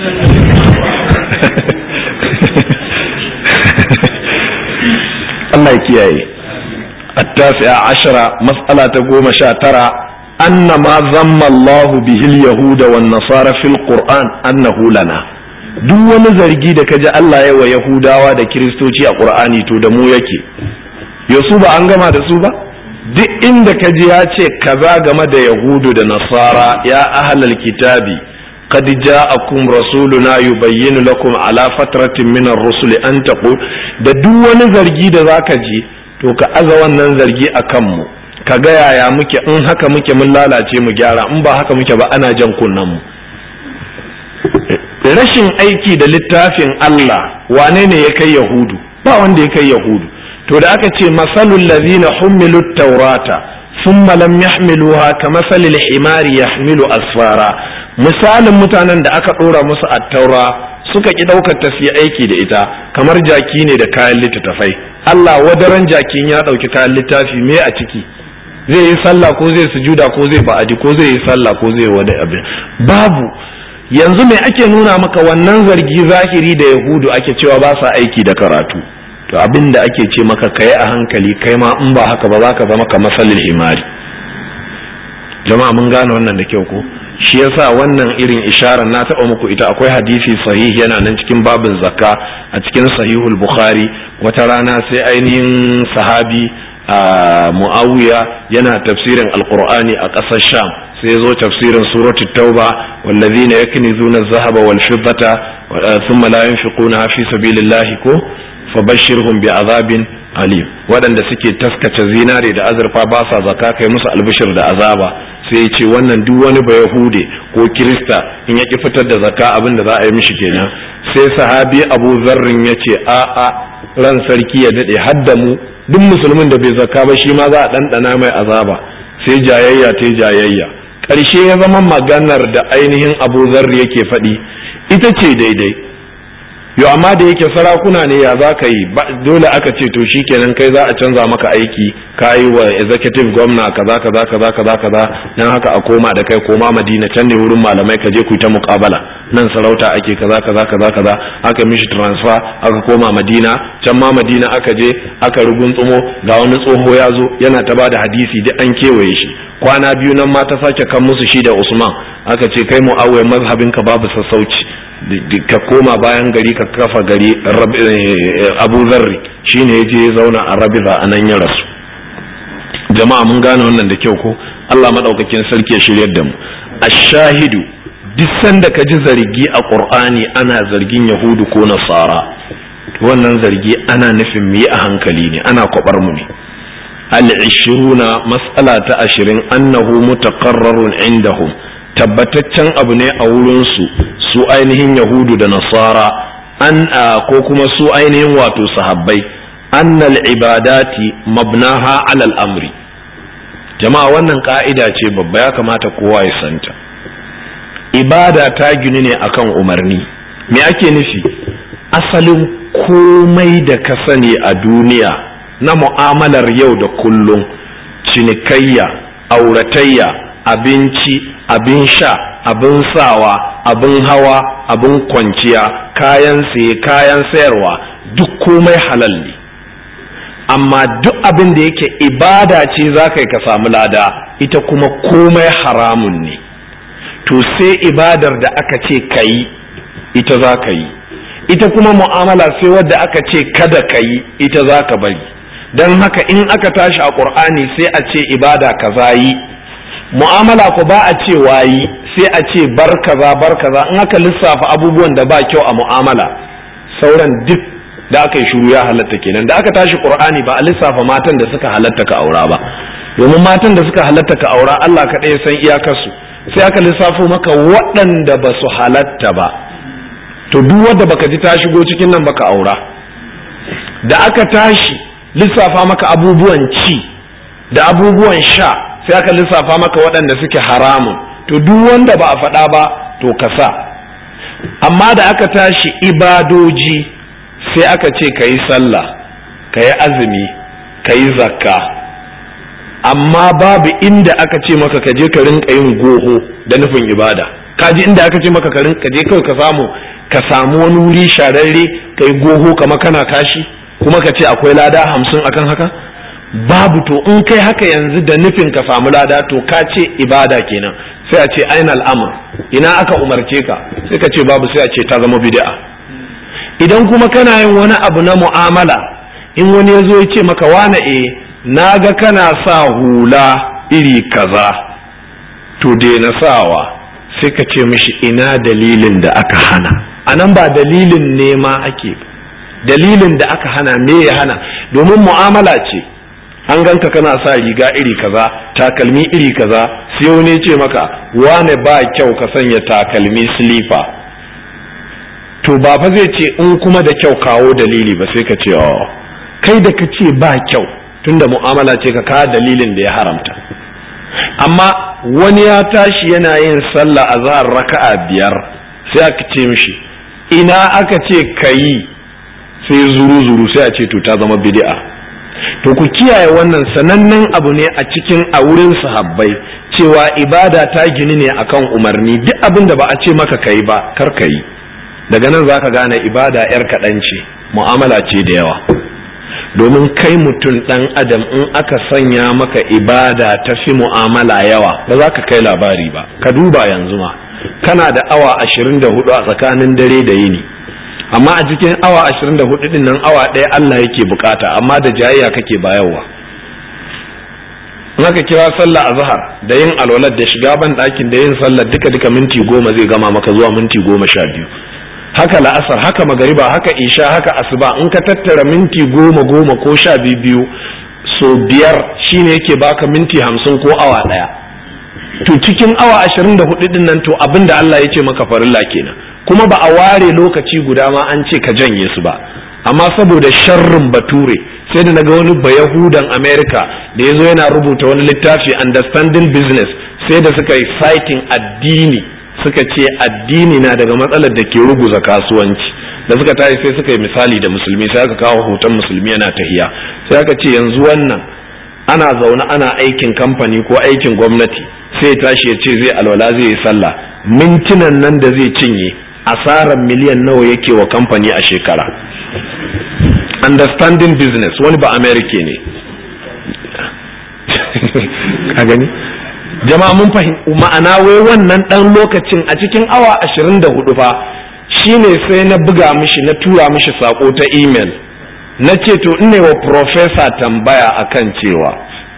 Allah ya kiyaye التاسعة عشرة مسألة قوم شاترة أن ما ذم الله به اليهود والنصارى في القرآن أنه لنا duk wani zargi da kaji Allah ya wa Yahudawa da Kiristoci a Qur'ani to da mu yake yasu ba an gama da su ba duk inda kaji ya ce kaza game da Yahudu da Nasara ya ahlal kitabi قد جاءكم رسولنا يبين لكم على فترة من الرسل أن تقول da duk wani zargi da zaka ji to ka aza wannan zargi a kanmu ka ga yaya muke in haka muke mun lalace mu gyara in ba haka muke ba ana jan kunnen mu rashin aiki da littafin Allah wane ne ya kai yahudu ba wanda ya kai yahudu to da aka ce masalul ladina humilu taurata thumma lam yahmiluha kamasalil himari yahmilu asfara misalin mutanen da aka ɗora musu attaura suka ƙi ɗaukar ta su aiki da ita kamar jaki ne da kayan littattafai Allah wadaran jakin ya ɗauki kayan littafi me a ciki zai yi sallah ko zai sujuda ko zai ba'adi ko zai yi sallah ko zai wada abin babu yanzu me ake nuna maka wannan zargi zahiri da yahudu ake cewa ba sa aiki da karatu to abin da ake ce maka kai a hankali kai ma in ba haka ba za ka zama kamar salil himari jama'a mun gane wannan da kyau ko shi yasa wannan irin isharar na taɓa muku ita akwai hadisi sahih yana nan cikin babin zakka a cikin sahihul bukhari wata rana sai ainihin sahabi muawiya yana tafsirin alqur'ani a ƙasar sham sai zo tafsirin suratu tauba wallazina yaknizuna adh-dhahaba wal fiddata thumma la yunfiquna fi sabilillahi ko fabashshirhum bi'adhabin alim waɗanda suke taskace zinare da azurfa ba sa zaka kai musu albishir da azaba sai ya ce wannan duk wani ba yahude ko kirista in ya ki fitar da zaka abin da za a yi mishi kenan sai sahabi abu zarrin ya ce a a ran sarki ya daɗe hadda mu duk musulmin da bai zaka ba shi ma za a ɗanɗana mai azaba sai jayayya ta jayayya ƙarshe ya zama maganar da ainihin abu zarri yake faɗi ita ce daidai yo amma da yake sarakuna ne ya za ka yi dole aka ce to shikenan kai za a canza maka aiki ka yi wa executive gwamna kaza kaza kaza kaza kaza dan haka a koma da kai koma madina can ne wurin malamai ka je ku ta muƙabala nan sarauta ake kaza kaza kaza kaza aka mishi transfer aka koma madina can ma madina aka je aka rugunsumo ga wani tsoho ya zo yana ta bada hadisi duk an kewaye shi kwana biyu nan ma ta sake kan musu shi da usman aka ce kai mu'awiyar mazhabin ka babu sassauci ka koma bayan gari ka kafa gari abu zarri shine ya je zauna a rabiza a nan ya rasu jama'a mun gane wannan da kyau ko Allah madaukakin sarki ya shiryar da mu ashahidu duk sanda ka ji zargi a qur'ani ana zargin yahudu ko nasara wannan zargi ana nufin mu yi a hankali ne ana kwabar mu ne al-ishruna mas'ala ta ashirin annahu mutaqarrarun indahum tabbataccen abu ne a wurinsu su ainihin yahudu da nasara an ko kuma su ainihin wato sahabbai annal ibadati mabnaha alal amri jama'a wannan ka'ida ce babba ya kamata kowa ya santa ibada ta gini ne akan umarni me ake nufi asalin komai da ka sani a duniya na mu'amalar yau da kullum cinikayya auratayya abinci abin sha abin sawa abin hawa abin kwanciya kayan saye kayan sayarwa duk komai halal ne amma duk abin da yake ibada ce za ka yi ka samu lada ita kuma komai haramun ne to sai ibadar da aka ce ka yi ita za ka yi ita kuma mu'amala sai wadda aka ce kada ka yi ita za ka bari don haka in aka tashi a ƙur'ani sai a ce ibada kaza yi mu'amala ku ba a ce wayi sai a ce bar kaza bar kaza in aka lissafa abubuwan da ba kyau a mu'amala sauran duk da aka yi shuru ya halatta kenan da aka tashi qur'ani ba a lissafa matan da suka halatta ka aura ba domin matan da suka halatta ka aura Allah kaɗai ya san iyakarsu sai aka lissafo maka waɗanda ba su halatta ba to duk wanda baka ji ta shigo cikin nan baka aura da aka tashi lissafa maka abubuwan ci da abubuwan sha sai aka lissafa maka waɗanda suke haramun to duk wanda ba a faɗa ba to ka sa amma da aka tashi ibadoji sai aka ce ka yi sallah ka yi azumi ka yi zakka amma babu inda aka ce maka ka je ka rinka yin goho da nufin ibada ka ji inda aka ce maka ka rinka je kawai ka samu ka samu wani wuri shararre ka yi goho kama kana kashi kuma ka ce akwai lada hamsin akan haka babu to in kai haka yanzu da nufin ka samu lada to ka ce ibada kenan sai a ce aina al'amur ina aka umarce ka sai ka ce babu sai a ce ta zama bid'a idan kuma kana yin wani abu na mu'amala in wani ya zo ya ce maka wane e na ga kana sa hula iri kaza to daina sawa sai ka ce mishi ina dalilin da aka hana a nan ba dalilin nema ake dalilin da aka hana me ya hana domin mu'amala ce an ganka kana sa riga iri kaza takalmi iri kaza sai wani ce maka wane ba kyau ka sanya takalmi silifa to ba fa zai ce in kuma da kyau kawo dalili ba sai ka ce oh kai da ka ce ba kyau tunda mu'amala ce ka kawo dalilin da ya haramta amma wani ya tashi yana yin sallah a zahar raka'a biyar sai aka ce mishi ina aka ce ka yi sai zuru zuru sai a ce to ta zama bid'a to ku kiyaye wannan sanannen abu ne a cikin a wurin sahabbai cewa ibada ta gini ne akan umarni duk abin da ba a ce maka kai ba kar ka yi daga nan zaka gane ibada yar kaɗan ce mu'amala ce da yawa domin kai mutum ɗan adam in aka sanya maka ibada ta fi mu'amala yawa ba za ka kai labari ba ka duba yanzu ma kana da awa ashirin da hudu a tsakanin dare da yini amma a cikin awa ashirin da hudu din nan awa ɗaya Allah yake bukata amma da jayayya kake bayarwa in aka kira sallah azhar da yin alwalar da shiga ban ɗakin da yin sallah duka duka minti goma zai gama maka zuwa minti goma sha biyu haka la'asar haka magariba haka isha haka asuba in ka tattara minti goma goma ko sha biyu biyu so biyar shine yake baka minti hamsin ko awa ɗaya to cikin awa ashirin da hudu din nan to abin da Allah ya ce maka farilla kenan kuma ba a ware lokaci guda ma an ce ka janye su ba amma saboda sharrin bature sai da naga wani bayahudan america da ya zo yana rubuta wani littafi understanding business sai da suka yi fighting addini suka ce addini na daga matsalar da ke ruguza kasuwanci da suka tashi sai suka yi misali da musulmi sai aka kawo hoton musulmi yana tahiya sai aka ce yanzu wannan ana zaune ana aikin kamfani ko aikin gwamnati sai tashi ya ce zai alwala zai yi sallah mintunan nan da zai cinye asarar miliyan nawa yake wa kamfani a shekara understanding business wani ba america ne ka gani jama'a mun fahimci ma'ana wai wannan dan lokacin a cikin awa 24 fa shine sai na buga mishi na tura mishi sako ta email na ce to ina wa professor tambaya akan cewa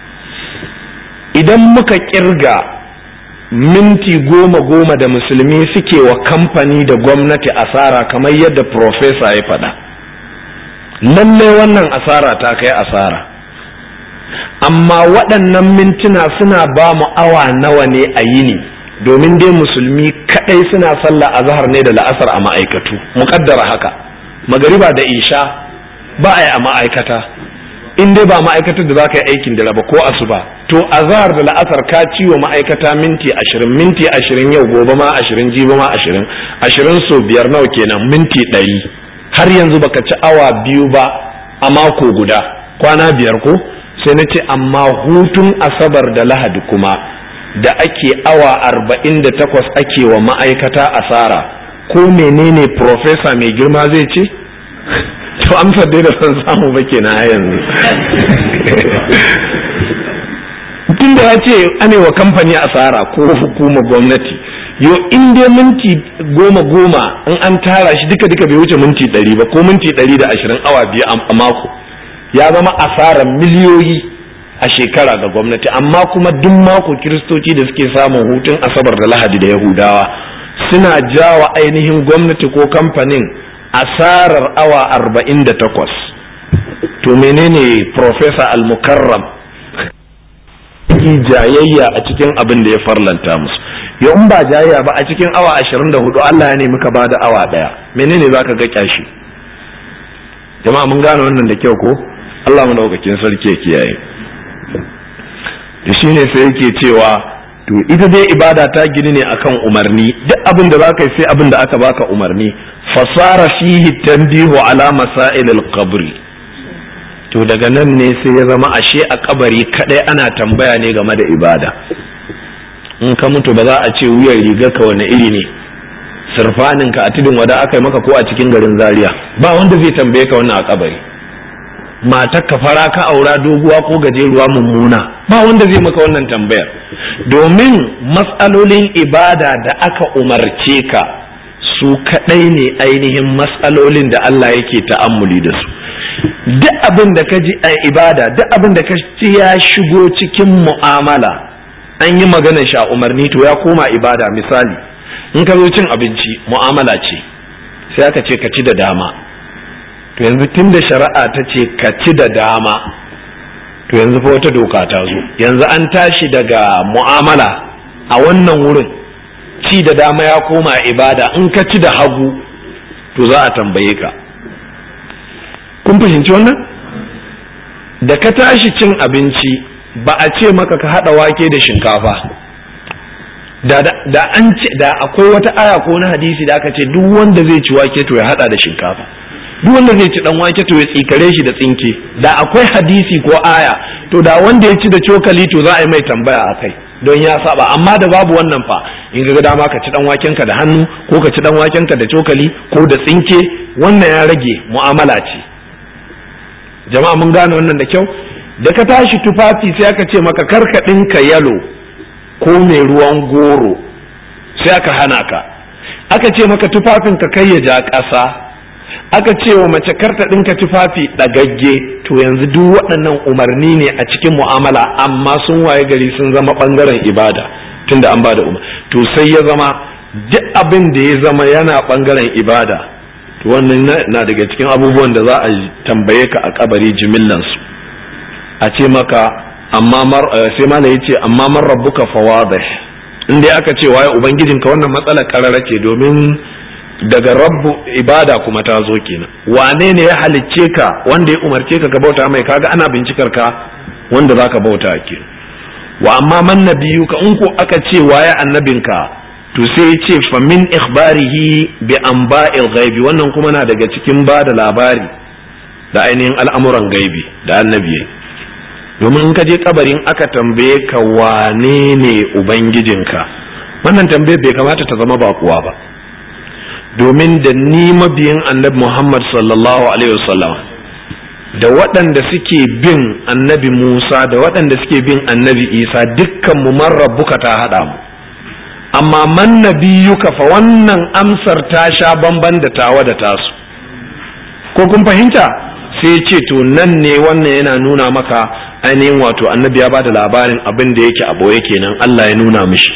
idan muka kirga minti goma goma da musulmi suke wa kamfani da gwamnati asara kamar yadda profesa ya faɗa lalle wannan asara ta kai asara amma waɗannan mintuna suna ba mu awa nawa ne a yini domin dai musulmi kaɗai suna sallah a zahar ne da la'asar a ma'aikatu muƙaddara haka magariba da isha ba a yi a ma'aikata in dai ba ma'aikatar da za ka yi aikin da raba ko asuba to azhar da la'asar ka ci wa ma'aikata minti ashirin minti ashirin yau gobe ma ashirin jibi ma ashirin ashirin so biyar nawa kenan minti ɗari har yanzu baka ci awa biyu ba a mako guda kwana biyar ko sai na ce amma hutun asabar da lahadi kuma da ake awa arba'in da takwas ake wa ma'aikata asara ko menene profesa mai girma zai ce to amsar dai da san samu ba kenan a yanzu tun da ya ce ane wa kamfani asara ko hukumar gwamnati yo in dai minti goma goma in an tara shi duka duka bai wuce minti ɗari ba ko minti ɗari da ashirin awa biyu a mako ya zama asarar miliyoyi a shekara ga gwamnati amma kuma duk mako kiristoci da suke samun hutun asabar da lahadi da yahudawa suna jawa ainihin gwamnati ko kamfanin asarar awa arba'in da takwas to menene profesa al-mukarram jayayya a cikin abin da ya farlanta musu yau in ba jayayya ba a cikin awa ashirin da hudu Allah ya nemi ka bada awa daya menene za ka ga kyashi jama'a mun gane wannan da kyau ko Allah mu daukakin sarki ya kiyaye da shine sai yake cewa to ita dai ibada ta gini ne akan umarni duk abin da zaka yi sai abin da aka baka umarni fasara fihi tanbihu ala masail al-qabr to daga nan ne sai ya zama ashe a kabari kadai ana tambaya ne game da ibada in ka mutu ba za a ce wuyan riga ka wani iri ne sirfanin ka a tudun wada aka yi maka ko a cikin garin zaria ba wanda zai tambaye ka wannan a kabari matar ka fara ka aura doguwa ko gajeruwa mummuna ba wanda zai maka wannan tambayar domin matsalolin ibada da aka umarce ka su kadai ne ainihin matsalolin da Allah yake ta'ammuli da su duk abin da ka ji a ibada duk abin da ka ji ya shigo cikin mu'amala an yi magana sha umarni to ya koma ibada misali in ka zo cin abinci mu'amala ce sai aka ce ka ci da dama to yanzu tun da shari'a ta ce ka ci da dama to yanzu fa wata doka ta zo yanzu an tashi daga mu'amala a wannan wurin ci da dama ya koma ibada in ka ci da hagu to za a tambaye ka kun fahimci wannan da ka tashi cin abinci ba a ce maka ka haɗa wake da shinkafa da, da an ce da akwai wata aya ko na hadisi da aka ce duk wanda zai ci wake to ya haɗa da shinkafa duk wanda zai ci dan wake to ya tsikare shi da tsinke da akwai hadisi ko aya to da wanda ya ci da cokali to za a yi mai tambaya a kai don ya saba amma da babu wannan fa in ga dama ka ci dan wakenka da hannu ko ka ci dan wakenka da cokali ko da tsinke wannan ya rage mu'amala ce jama'a mun gane wannan da kyau da ka tashi tufafi sai aka ce maka karka ɗinka yalo ko mai ruwan goro sai aka hana ka aka ce maka tufafin ka kai ya ja ƙasa aka ce wa mace karta ɗinka tufafi ɗagagge to yanzu duk waɗannan umarni ne a cikin mu'amala amma sun waye gari sun zama ɓangaren ibada tunda an ba da umar to sai ya zama duk abin da ya zama yana ɓangaren ibada to wannan na daga cikin abubuwan da za a tambaye ka a kabari jimillansu a ce maka amma mar sai mana yace amma man rabbuka fawadih in dai aka ce waye ubangijinka wannan matsalar karara ce domin daga rabbu ibada kuma ta zo kenan wane ne ya halicce ka wanda ya umarce ka ka bauta mai kaga ana bincikar ka wanda zaka bauta ke wa amma man nabiyuka in ko aka ce waye annabinka to sai ya ce fa min ikhbarihi bi anba'il ghaibi wannan kuma na daga cikin ba da labari da ainihin al'amuran gaibi da annabi domin in ka je kabarin aka tambaye ka wane ne ubangijinka wannan tambaye bai kamata ta zama bakuwa ba domin da ni mabiyin annabi Muhammad sallallahu alaihi wasallam da waɗanda suke bin annabi Musa da waɗanda suke bin annabi Isa dukkan mu man rabbuka ta haɗa mu amma man nabiyuka fa wannan amsar ta sha bamban da tawa da tasu ko kun fahimta sai ce to nan ne wannan yana nuna maka ainihin wato annabi ya bada labarin abin da yake a boye kenan Allah ya nuna mishi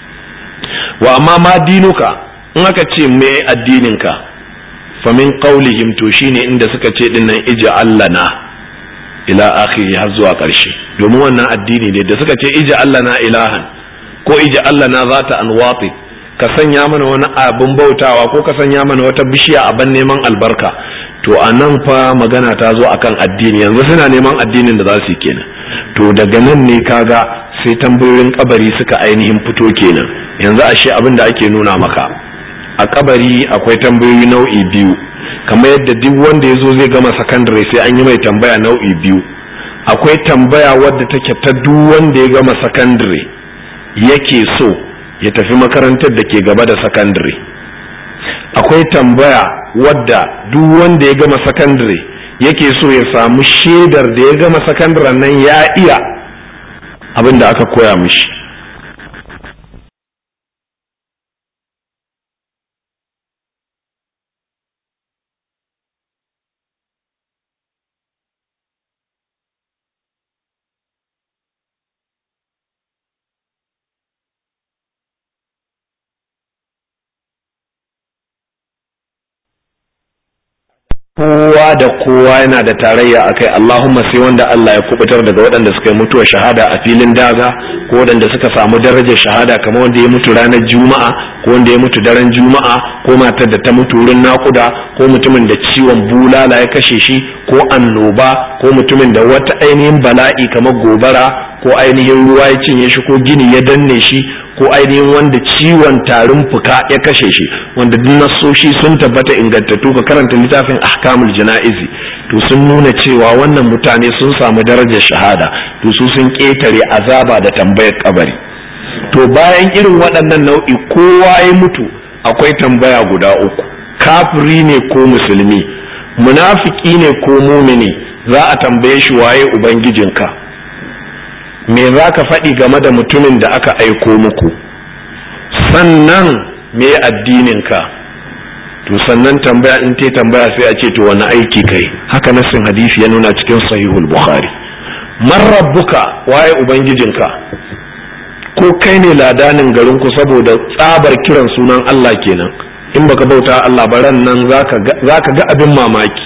wa amma ma dinuka in aka ce me addininka fa min qaulihim to shine inda suka ce din nan ija allana ila akhiri har zuwa ƙarshe domin wannan addini ne da suka ce ija allana ilahan ko ija allana zata anwati ka sanya mana wani abin bautawa ko ka sanya mana wata bishiya a ban neman albarka to a nan fa magana ta zo akan addini yanzu suna neman addinin da za su yi kenan to daga nan ne kaga sai tambayoyin kabari suka ainihin fito kenan yanzu ashe abin da ake nuna maka a kabari akwai tambayoyi nau'i biyu kamar yadda duk wanda ya zo zai gama sakandare sai an yi mai tambaya nau'i biyu akwai tambaya wadda take ta duk wanda ya gama sakandare yake so ya tafi makarantar da ke gaba da sakandare akwai tambaya wadda duk wanda ya gama sakandare yake so ya samu shaidar da ya gama sakandaren nan ya iya abin da aka koya mishi kowa da kowa yana da tarayya a kai Allahumma sai wanda Allah ya kubutar daga waɗanda suka yi mutuwa shahada a filin daga ko waɗanda suka samu darajar shahada kamar wanda ya mutu ranar juma'a ko wanda ya mutu daren juma'a ko matar da ta mutu wurin naƙuda ko mutumin da ciwon bulala ya kashe shi ko annoba ko mutumin da wata ainihin bala'i kamar gobara ko ainihin ruwa ya cinye shi ko gini ya danne shi ko ainihin wanda ciwon tarin fuka ya kashe shi wanda duk nasoshi sun tabbata ingantattu ka karanta littafin ahkamul jana'izi to sun nuna cewa wannan mutane sun samu darajar shahada to su sun ƙetare azaba da tambayar kabari to bayan irin waɗannan nau'i kowa ya mutu akwai tambaya guda uku kafiri ne ko musulmi munafiki ne ko mumini za a tambaye shi waye ubangijinka me za ka faɗi game da mutumin da aka aiko muku sannan me addininka to sannan tambaya in te tambaya sai a ce to wani aiki kai haka nassin hadisi ya nuna cikin sahihul bukhari man rabbuka waye ubangijinka ko kai ne ladanin garinku saboda tsabar kiran sunan Allah kenan in baka bauta Allah baran nan zaka ga abin mamaki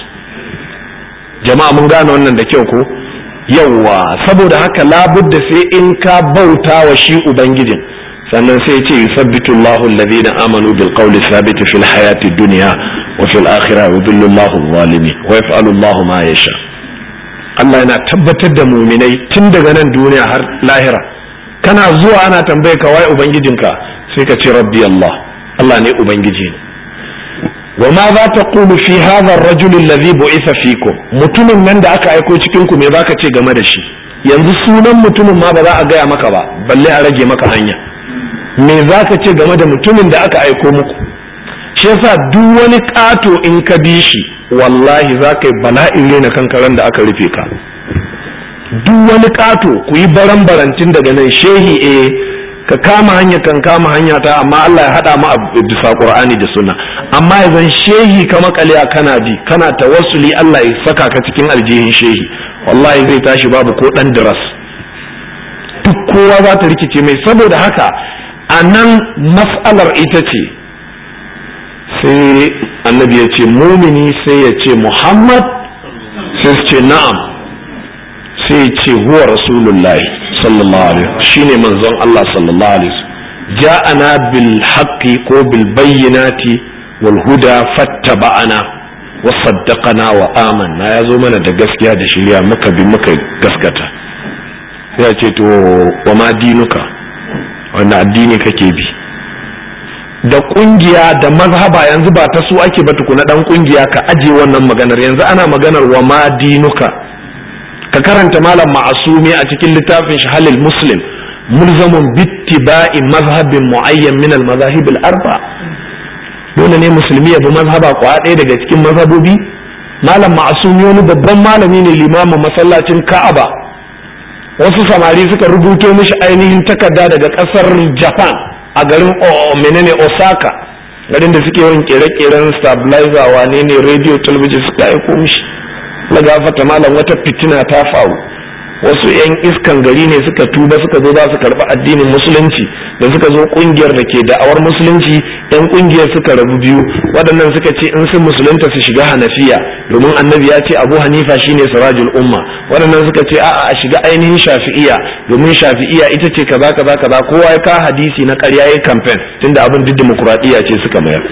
jama'a mun gane wannan da kyau ko yawwa saboda haka labudda sai in ka bauta wa shi ubangijin sannan sai ce yusabbitu Allahu alladhina amanu bil qawli thabit fil hayati dunya wa fil akhirah yudhillu Allahu adh-dhalimin wa yaf'alu Allahu ma yasha Allah yana tabbatar da muminai tun daga nan duniya har lahira kana zuwa ana tambaye ka wai ubangijinka sai ka ce rabbi Allah Allah ne ubangiji ne wa ma za ta kulu fi hadha ar-rajul alladhi bu'itha fikum mutumin nan da aka aiko cikin ku me zaka ce game da shi yanzu sunan mutumin ma ba za a gaya maka ba balle a rage maka hanya me zaka ce game da mutumin da aka aiko muku shi yasa duk wani kato in ka bi shi wallahi za ka yi bala'in rena kanka ran da aka rufe ka duk wani kato ku yi baran barantin daga nan shehi eh ka kama hanya kan kama hanya ta amma Allah ya hada mu a bisa Qur'ani da sunna amma yanzu shehi ka makale kana bi kana tawassuli Allah ya saka ka cikin aljihin shehi wallahi zai tashi babu ko dan diras duk kowa za ta rikice mai saboda haka a nan mas'alar ita ce sai annabi ya ce mumini sai ya ce muhammad sai su ce na'am sai ya ce huwa rasulullahi sallallahu alaihi shine manzon Allah sallallahu alaihi ja'ana bil haqqi ko bil bayyinati wal huda fattaba'ana wa saddaqana wa amanna ya zo mana da gaskiya da shirya muka bi muka gaskata sai ya ce to wa ma dinuka wanda addini kake bi da kungiya da mazhaba yanzu ba ta su ake ba tukuna dan kungiya ka aje wannan maganar yanzu ana maganar wa ma dinuka ka karanta malam ma'asumi a cikin littafin shi halil muslim mulzamun bittiba'i mazhabin muayyan min al mazahib al arba dole ne musulmi ya bi mazhaba kwa ɗaya daga cikin mazhabobi malam ma'asumi wani babban malami ne limamin masallacin ka'aba wasu samari suka rubuto mishi ainihin takarda daga kasar japan a garin menene osaka garin da suke yin kere-keren stabilizer wane ne radio television suka aiko mishi na gafata malam wata fitina ta faru wasu 'yan iskan gari ne suka tuba suka zo za su karɓi addinin musulunci da suka zo kungiyar da ke da'awar musulunci 'yan kungiyar suka rabu biyu waɗannan suka ce in sun musulunta su shiga hanafiya domin annabi ya ce abu hanifa shine sirajul umma waɗannan suka ce a'a a shiga ainihin shafi'iya domin shafi'iya ita ce kaza kaza kaza kowa ya ka hadisi na ƙarya ya kamfen tunda abin duk dimokuraɗiyya ce suka mayar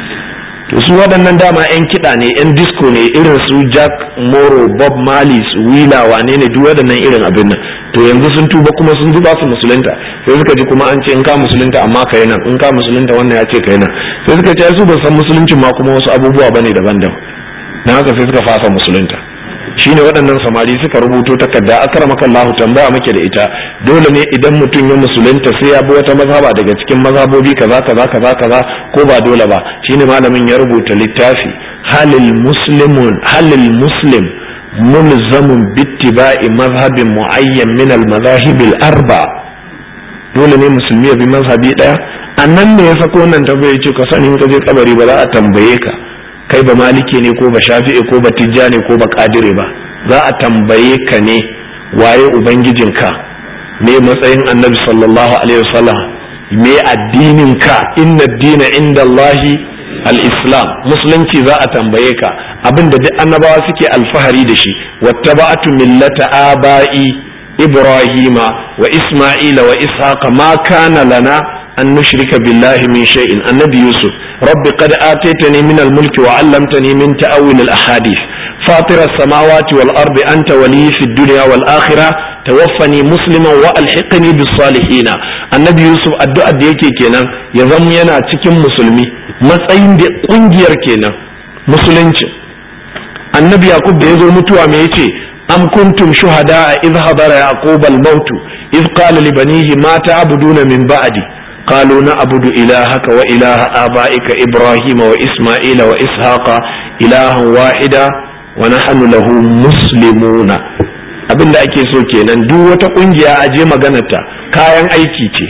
to su waɗannan dama 'yan kiɗa ne 'yan disco ne irin su jack moro bob marley su wila wane ne duk waɗannan irin abin nan to yanzu sun tuba kuma sun zuba su musulunta sai suka ji kuma an ce in ka musulunta amma kai nan in ka musulunta wannan ya ce kai nan sai suka ce su ba san musuluncin ma kuma wasu abubuwa bane daban-daban dan haka sai suka fasa musulunta shine waɗannan samari suka rubuto takarda akramaka Allah tambaya muke da ita dole ne idan mutum ya musulunta sai ya bi wata mazhaba daga cikin mazhabobi kaza kaza kaza kaza ko ba dole ba shine malamin ya rubuta littafi halil muslimun halil muslim mulzamun bittiba'i mazhabin muayyan min al mazahib al arba dole ne musulmi ya bi mazhabi daya annan ne ya sako nan tambaye ce ka sani in ka je kabari ba za a tambaye ka kai ba maliki ne ko ba shafi'i ko ba tijjani ko ba kadire ba za a tambaye ka ne waye ubangijinka me matsayin annabi sallallahu alaihi wasallam me addinin ka inna dina inda Allahi al-islam musulunci za a tambaye ka abinda duk annabawa suke alfahari da shi wattaba'atu millata aba'i ibrahima wa isma'ila wa ishaqa ma kana lana أن نشرك بالله من شيء النبي يوسف رب قد آتيتني من الملك وعلمتني من تأويل الأحاديث فاطر السماوات والأرض أنت ولي في الدنيا والآخرة توفني مسلما وألحقني بالصالحين النبي يوسف الدعاء ديكي كينا يزم ينا تكم مسلمي matsayin da kungiyar kenan musulunci annabi yaqub da yazo mutuwa me yace am kuntum shuhada idh hadara yaqub al-maut idh qala li banihi ma ta'buduna min ba'di قالوا نعبد إلهك وإله آبائك إبراهيم وإسماعيل وإسحاق إلها واحدا ونحن له مسلمون abin da ake so kenan duk wata kungiya a je maganarta kayan aiki ce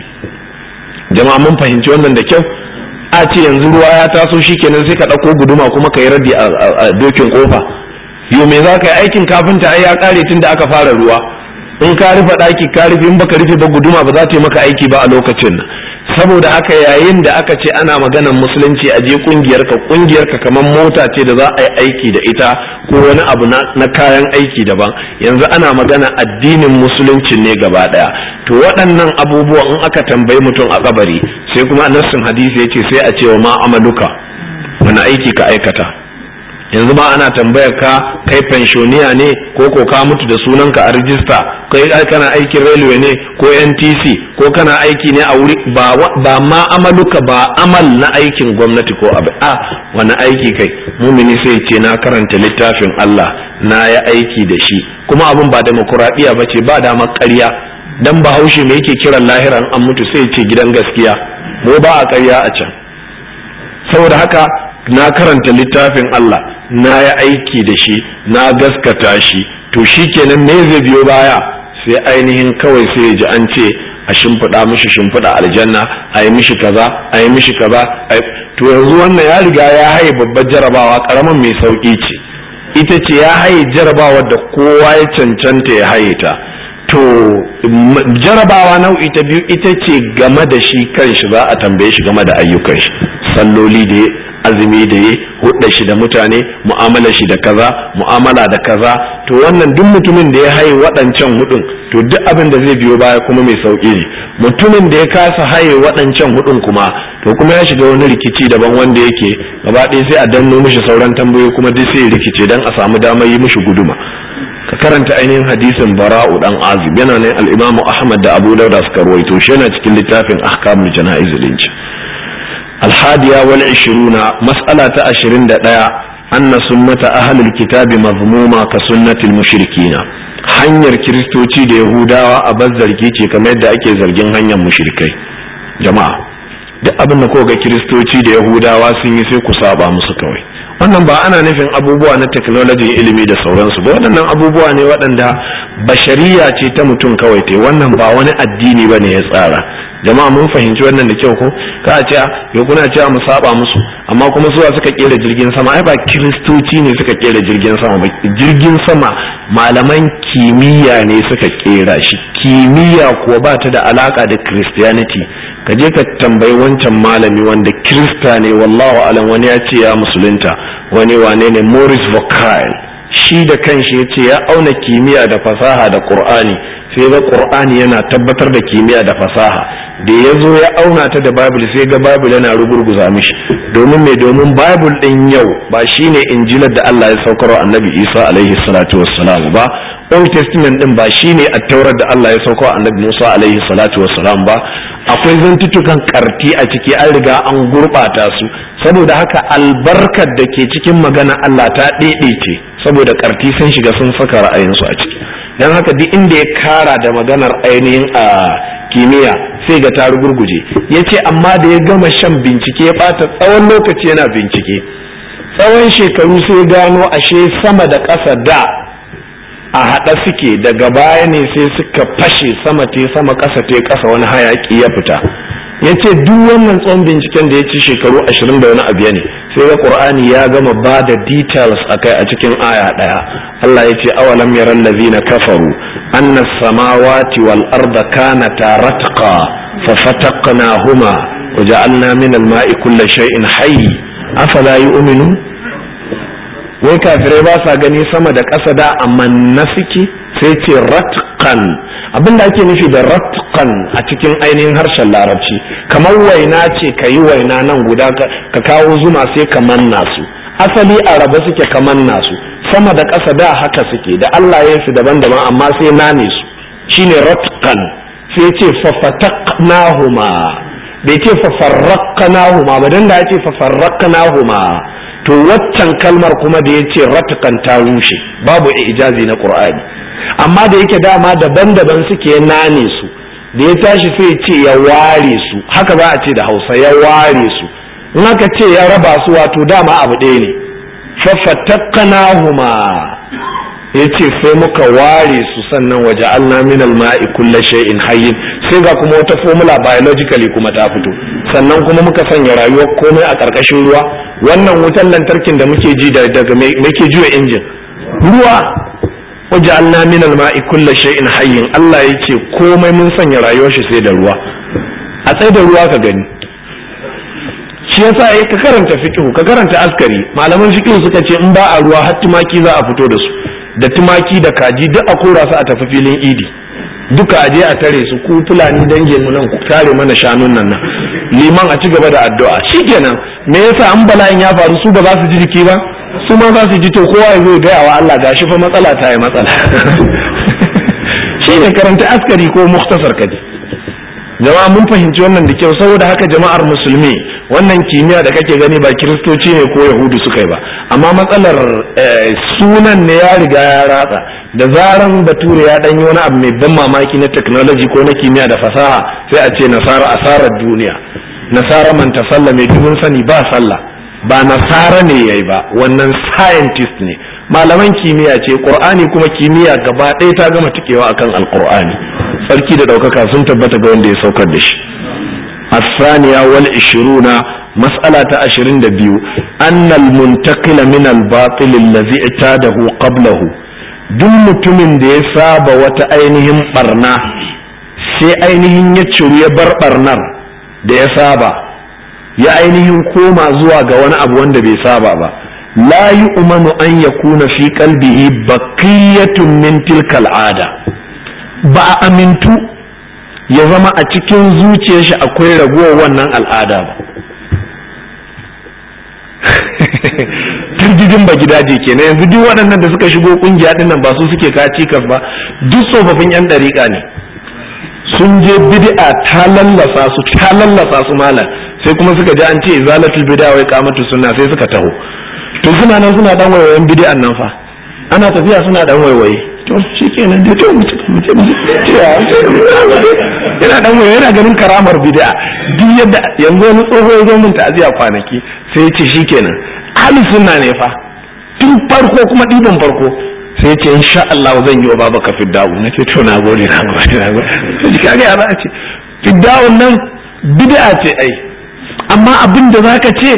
jama'a mun fahimci wannan da kyau a ce yanzu ruwa ya taso shi kenan sai ka ɗauko guduma kuma ka yi raddi a dokin kofa yau me za ka yi aikin kafinta ai ya kare tun da aka fara ruwa in ka rufe ɗaki ka rufe in baka rufe ba guduma ba za ta yi maka aiki ba a lokacin nan saboda haka yayin da aka ce ana maganan musulunci a je kungiyar ka kungiyar ka kamar mota ce da za a yi aiki da ita ko wani abu na kayan aiki daban yanzu ana magana addinin musulunci ne gaba daya to waɗannan abubuwan in aka tambayi mutum a kabari sai kuma nassin hadisi yace sai a ce wa ma amaluka wani aiki ka aikata yanzu ma ana tambayar ka kai pensioniya ne ko ko ka mutu da sunanka a rijista kai kana aikin railway ne ko NTC ko kana aiki ne a wuri ba ba ma amaluka ba amal na aikin gwamnati ko abu a wani aiki kai mumini sai ce na karanta littafin Allah na ya aiki da shi kuma abin ba demokuraɗiyya ba ce ba dama ƙarya dan bahaushe me yake kiran lahiran an mutu sai ce gidan gaskiya mu ba a ƙarya a can saboda haka na karanta littafin Allah na ya aiki da shi na gaskata shi to shi kenan me zai biyo baya sai ainihin kawai sai ya ji an ce a shimfiɗa mishi shimfiɗa aljanna a yi mishi kaza a yi mishi kaza to yanzu wannan ya riga ya haye babbar jarabawa karamin mai sauki ce ita ce ya haye jarabawa da kowa ya cancanta ya haye ta to jarabawa nau'i ta biyu ita ce game da shi kanshi za a tambaye shi game da ayyukan shi salloli da azumi da ya hudda shi da mutane mu'amala shi da kaza mu'amala da kaza to wannan duk mutumin da ya haye waɗancan hudun to duk abin da zai biyo baya kuma mai sauki ne mutumin da ya kasa haye waɗancan hudun kuma to kuma ya shiga wani rikici daban wanda yake gaba ɗaya sai a danno mishi sauran tambayoyi kuma duk sai rikice dan a samu damar yi mishi guduma ka karanta ainihin hadisin bara'u dan azib yana ne al-imam ahmad da abu dauda suka ruwaito shi yana cikin littafin ahkamul jana'iz dinci الحادية والعشرون مسألة عشرين دقيقة أن سنة أهل الكتاب مضمومة كسنة المشركين hanyar kiristoci da yahudawa a bar zargi ce kamar yadda ake zargin hanyar mushrikai jama'a duk abin da ga kiristoci da yahudawa sun yi sai ku saba musu kawai wannan ba ana nufin abubuwa na technology ilimi da sauransu ba waɗannan abubuwa ne waɗanda bashariya ce ta mutum kawai te wannan ba wani addini ba ne ya tsara jama'a mun fahimci wannan da kyau ko ka a ce ya kuna cewa mu saba musu amma kuma suwa suka kera jirgin sama ai ba kiristoci ne suka kera jirgin sama ba jirgin sama malaman kimiyya ne suka kera shi kimiyya kuwa ba ta da alaka da christianity ka je ka tambayi wancan malami wanda kirista ne wallahu alam wani ya ce ya musulunta wani wane ne morris vocal shi da kanshi ya ce ya auna kimiyya da fasaha da qur'ani sai ga qur'ani yana tabbatar da kimiyya da fasaha da ya zo ya auna ta da bible sai ga bible yana rugurguza mishi domin me domin bible din yau ba shine injilar da Allah ya saukar wa annabi Isa alaihi salatu wassalam ba old testament din ba shine attaurar da Allah ya saukar wa annabi Musa alaihi salatu wassalam ba akwai zantutukan karti a ciki an riga an gurbata su saboda haka albarkar da ke cikin magana Allah ta ce saboda karti sun shiga sun saka ra'ayinsu a ciki don haka duk inda ya kara da maganar ainihin a kimiyya sai ga ta rugurguje ya ce amma da ya gama shan bincike ya bata tsawon lokaci yana bincike tsawon shekaru sai gano ashe sama da ƙasa da a haɗa suke daga baya ne sai suka fashe sama te sama ƙasa te ƙasa wani hayaƙi ya fita ya ce duk wannan tsawon binciken da ya ci shekaru ashirin da wani abu ne sai ga qur'ani ya gama ba da details akai a cikin aya ɗaya Allah ya ce awalam yaran lazina kafaru anna samawati wal arda kanata ratqa fa fataqnahuma wa ja'alna min al ma'i kulli shay'in hayy afala yu'minu wai kafirai ba sa gani sama da ƙasa da amma na suke sai ce ratqan abin da ake nufi da ratqan a cikin ainihin harshen larabci kamar waina ce ka yi waina nan guda ka kawo zuma sai ka manna su asali a raba suke ka manna su sama da ƙasa da haka suke da Allah ya su daban-daban amma sai nane su shine ratqan sai ce fafataqnahuma bai ce fafarraqnahuma ba dan da ya ce fafarraqnahuma to waccan kalmar kuma da ya ce ratqan ta rushe babu ijazi na qur'ani amma da yake dama daban-daban suke nane su da ya tashi sai ce ya ware su haka za a ce da hausa ya ware su in aka ce ya raba su wato dama abu ɗaya ne fafatakkanahuma ya ce sai muka ware su sannan waje alna min alma'i kulla shay'in hayyin sai ga kuma wata formula biologically kuma ta fito sannan kuma muka sanya rayuwar komai a ƙarƙashin ruwa wannan wutan lantarkin da muke ji daga muke juya injin ruwa waja'alna min al-ma'i kulli shay'in hayyin Allah yake komai mun sanya rayuwar shi sai da ruwa a tsaye da ruwa ka gani shi yasa ai ka karanta fiqh ka karanta askari malaman fiqh suka ce in ba a ruwa har tumaki za a fito da su da tumaki da kaji duk a kora su a tafi filin idi duka a je a tare su ku fulani dangin mu nan ku tare mana shanun nan nan liman a ci gaba da addu'a shikenan me yasa an bala'in ya faru su ba za su ji jiki ba su ma za su ji to kowa ya zo ya gaya wa Allah gashi fa matsala ta yi matsala shi ne karanta askari ko muktasar kaji jama'a mun fahimci wannan da kyau saboda haka jama'ar musulmi wannan kimiyya da kake gani ba kiristoci ne ko yahudu suka yi ba amma matsalar sunan ne ya riga ya ratsa da zaran bature ya danyi wani abu mai ban mamaki na technology ko na kimiyya da fasaha sai a ce nasara asarar duniya nasara man tasalla mai dubin sani ba sallah ba nasara ne yayi ba wannan scientist ne malaman kimiyya ce qur'ani kuma kimiyya gaba ɗaya ta gama tikewa akan alqur'ani tsarki da ɗaukaka sun tabbata ga wanda ya saukar da shi الثانية والعشرون مسألة عشرين دبيو أن المنتقل من الباطل الذي اعتاده قبله duk mutumin da ya saba wata ainihin barna sai ainihin ya ciru ya bar barnar da ya saba ya ainihin koma zuwa ga wani abu wanda bai saba ba la yi umanu an ya kuna fi kalbihi baqiyatun min tilkal ada ba a amintu ya zama a cikin zuciyar shi akwai ragowar wannan al'ada ba turjijin ba gidaje kenan yanzu duk waɗannan da suka shigo kungiya din nan ba su suke ka cikas ba duk tsofaffin yan ɗariƙa ne sun je bid'a ta lallasa su ta lallasa su malam sai kuma suka ji an ce izalatul bid'a wai kamatu sunna sai suka taho to suna nan suna dan wayoyin bid'an nan fa ana tafiya suna dan waiwaye to shikenan dai to mutum mutum yana dan wayo yana ganin karamar bid'a duk yadda yanzu wani tsoho ya zo min ta'aziya kwanaki sai ya ce shikenan ahli sunna ne fa tun farko kuma ɗiban farko sai ce insha Allah zan yi wa baba ka fidda'u na ce to na gode na gode na gode sai ka ga za a ce fidda'un nan bid'a ce ai amma abin da zaka ce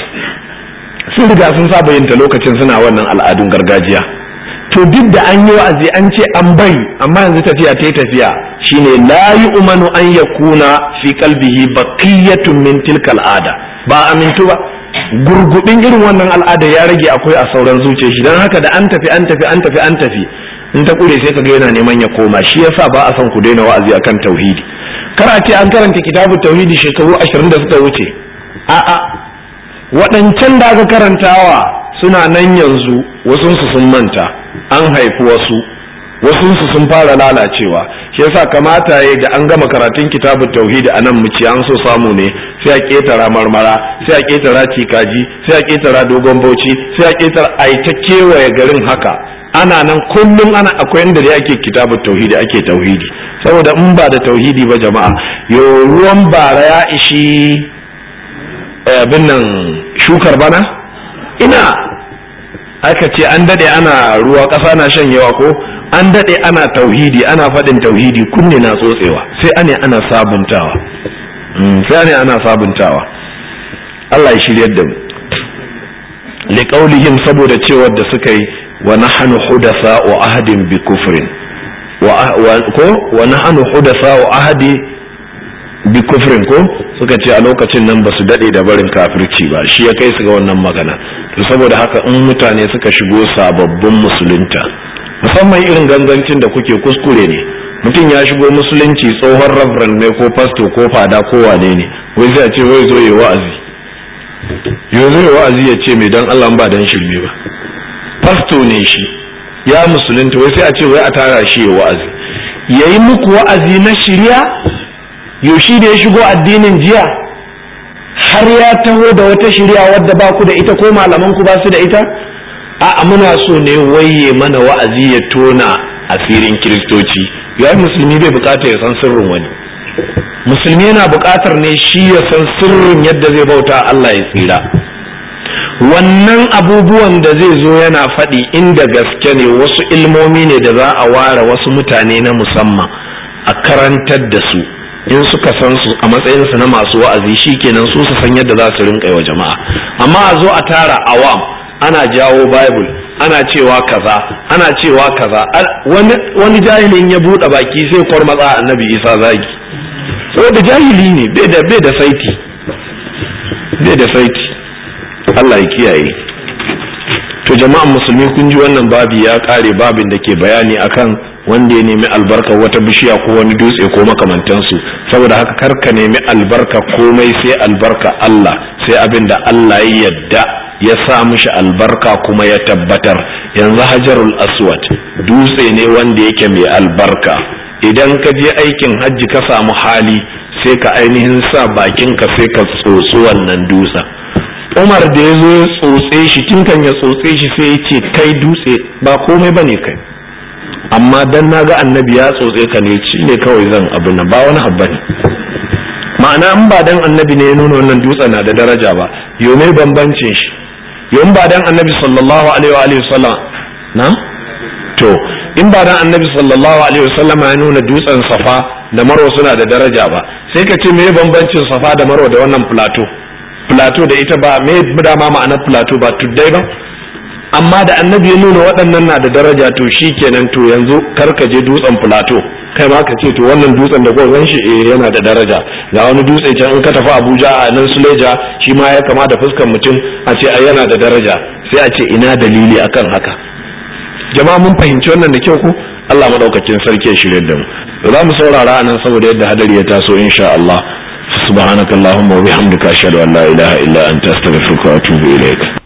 sun riga sun saba yin ta lokacin suna wannan al'adun gargajiya to duk da an yi wa'azi an ce an bari amma yanzu tafiya ta yi tafiya shine la yu'manu an yakuna fi qalbihi baqiyatun min tilka al'ada ba amintu ba gurgudin irin wannan al'ada ya rage akwai a sauran zuciya shi don haka da an tafi an tafi an tafi an tafi in ta kure sai kaga yana neman ya koma shi yasa ba a son ku daina wa'azi akan tauhidi kar a ce an karanta kitabun tauhidi shekaru ashirin da suka wuce a'a waɗancan da aka karantawa suna nan yanzu wasunsu sun manta an haifi wasu wasunsu sun fara lalacewa shi yasa kamata ya da an gama karatun kitabun tauhidi a nan muci an so samu ne sai a ketara marmara sai a ketara cikaji sai a ketara dogon bauchi sai a ketara a ta kewaye garin haka ana nan kullum ana akwai inda da ake kitabun tauhidi ake tauhidi saboda in ba da tauhidi ba jama'a yo ruwan bara ya ishi abin nan shukar bana ina aka ce an dade ana ruwa ƙasa na shan yawa ko an dade ana tauhidi ana faɗin tauhidi kunne na tsotsewa sai ane ana sabuntawa sai ane ana sabuntawa Allah ya shiryar da mu liqaulihim saboda cewar da suka yi wa nahnu hudasa wa ahadin bi kufrin wa ko wa nahnu hudasa wa ahadi bi kufrin ko suka ce a lokacin nan ba su daɗe da barin kafirci ba shi ya kai su ga wannan magana to saboda haka in mutane suka shigo sababbin musulunta musamman irin gangancin da kuke kuskure ne mutum ya shigo musulunci tsohon reverend ne ko pasto ko fada ko wane ne wai sai a ce wai zo yi wa'azi yau zai wa'azi ya ce mai dan Allah ba dan shirme ba pasto ne shi ya musulunta wai sai a ce wai a tara shi ya wa'azi yayi muku wa'azi na shirya yaushe da ya shigo addinin jiya har ya taho da wata shirya wadda ba ku da ita ko malaman ku ba su da ita a muna so ne waye mana wa'azi ya tona asirin kiristoci yayi musulmi bai bukata ya san sirrin wani musulmi yana bukatar ne shi ya san sirrin yadda zai bauta Allah ya tsira wannan abubuwan da zai zo yana faɗi inda gaske ne wasu ilmomi ne da za a ware wasu mutane na musamman a karantar da su in suka san su a matsayinsu na masu wa'azi shikenan su su san yadda za su rinka wa jama'a amma a zo a tara awam ana jawo bible ana cewa kaza ana cewa kaza wani, wani jahilin ya buɗe baki sai kwarmatsa annabi isa zagi saboda jahili ne bai da bai da saiti bai da saiti Allah ya kiyaye to jama'an musulmi kun ji wannan babi ya kare babin da ke bayani akan wanda ya nemi albarka wata bishiya ko wani dutse ko makamantansu saboda haka kar ka nemi albarka komai sai albarka Allah sai abin da Allah ya yadda ya sa mishi albarka kuma ya tabbatar yanzu hajarul aswad dutse ne wanda yake mai albarka idan ka je aikin hajji ka samu hali sai ka ainihin sa bakinka sai ka tsotsi wannan dutsen umar da ya zo ya tsotse shi tun kan ya tsotse shi sai ya ce kai dutse ba komai bane kai amma dan na ga annabi ya tsotse ka ne shi ne kawai zan abu na ba wani habba ne ma'ana in ba dan annabi ne ya nuna wannan dutsen na da daraja ba yau mai bambancin shi yau ba dan annabi sallallahu alaihi wa alihi sallam na to in ba dan annabi sallallahu alaihi wasallam ya nuna dutsen safa da marwa suna da daraja ba sai ka ce me bambancin safa da marwa da wannan plateau plateau da ita ba me dama ma'anar plateau ba tuddai ba amma da annabi ya nuna waɗannan na da daraja to shikenan to yanzu kar ka je dutsen plateau kai ma ka ce to wannan dutsen da gwazon shi eh yana da daraja ga wani dutse can in ka tafi Abuja a nan Suleja shi ma ya kama da fuskar mutum a ce ai yana da daraja sai a ce ina dalili akan haka jama'a mun fahimci wannan da kyau ko Allah madaukakin sarki ya shirye da mu za mu saurara nan saboda yadda hadari ya taso insha Allah subhanakallahumma wa bihamdika ashhadu an la ilaha illa anta astaghfiruka wa atubu ilaik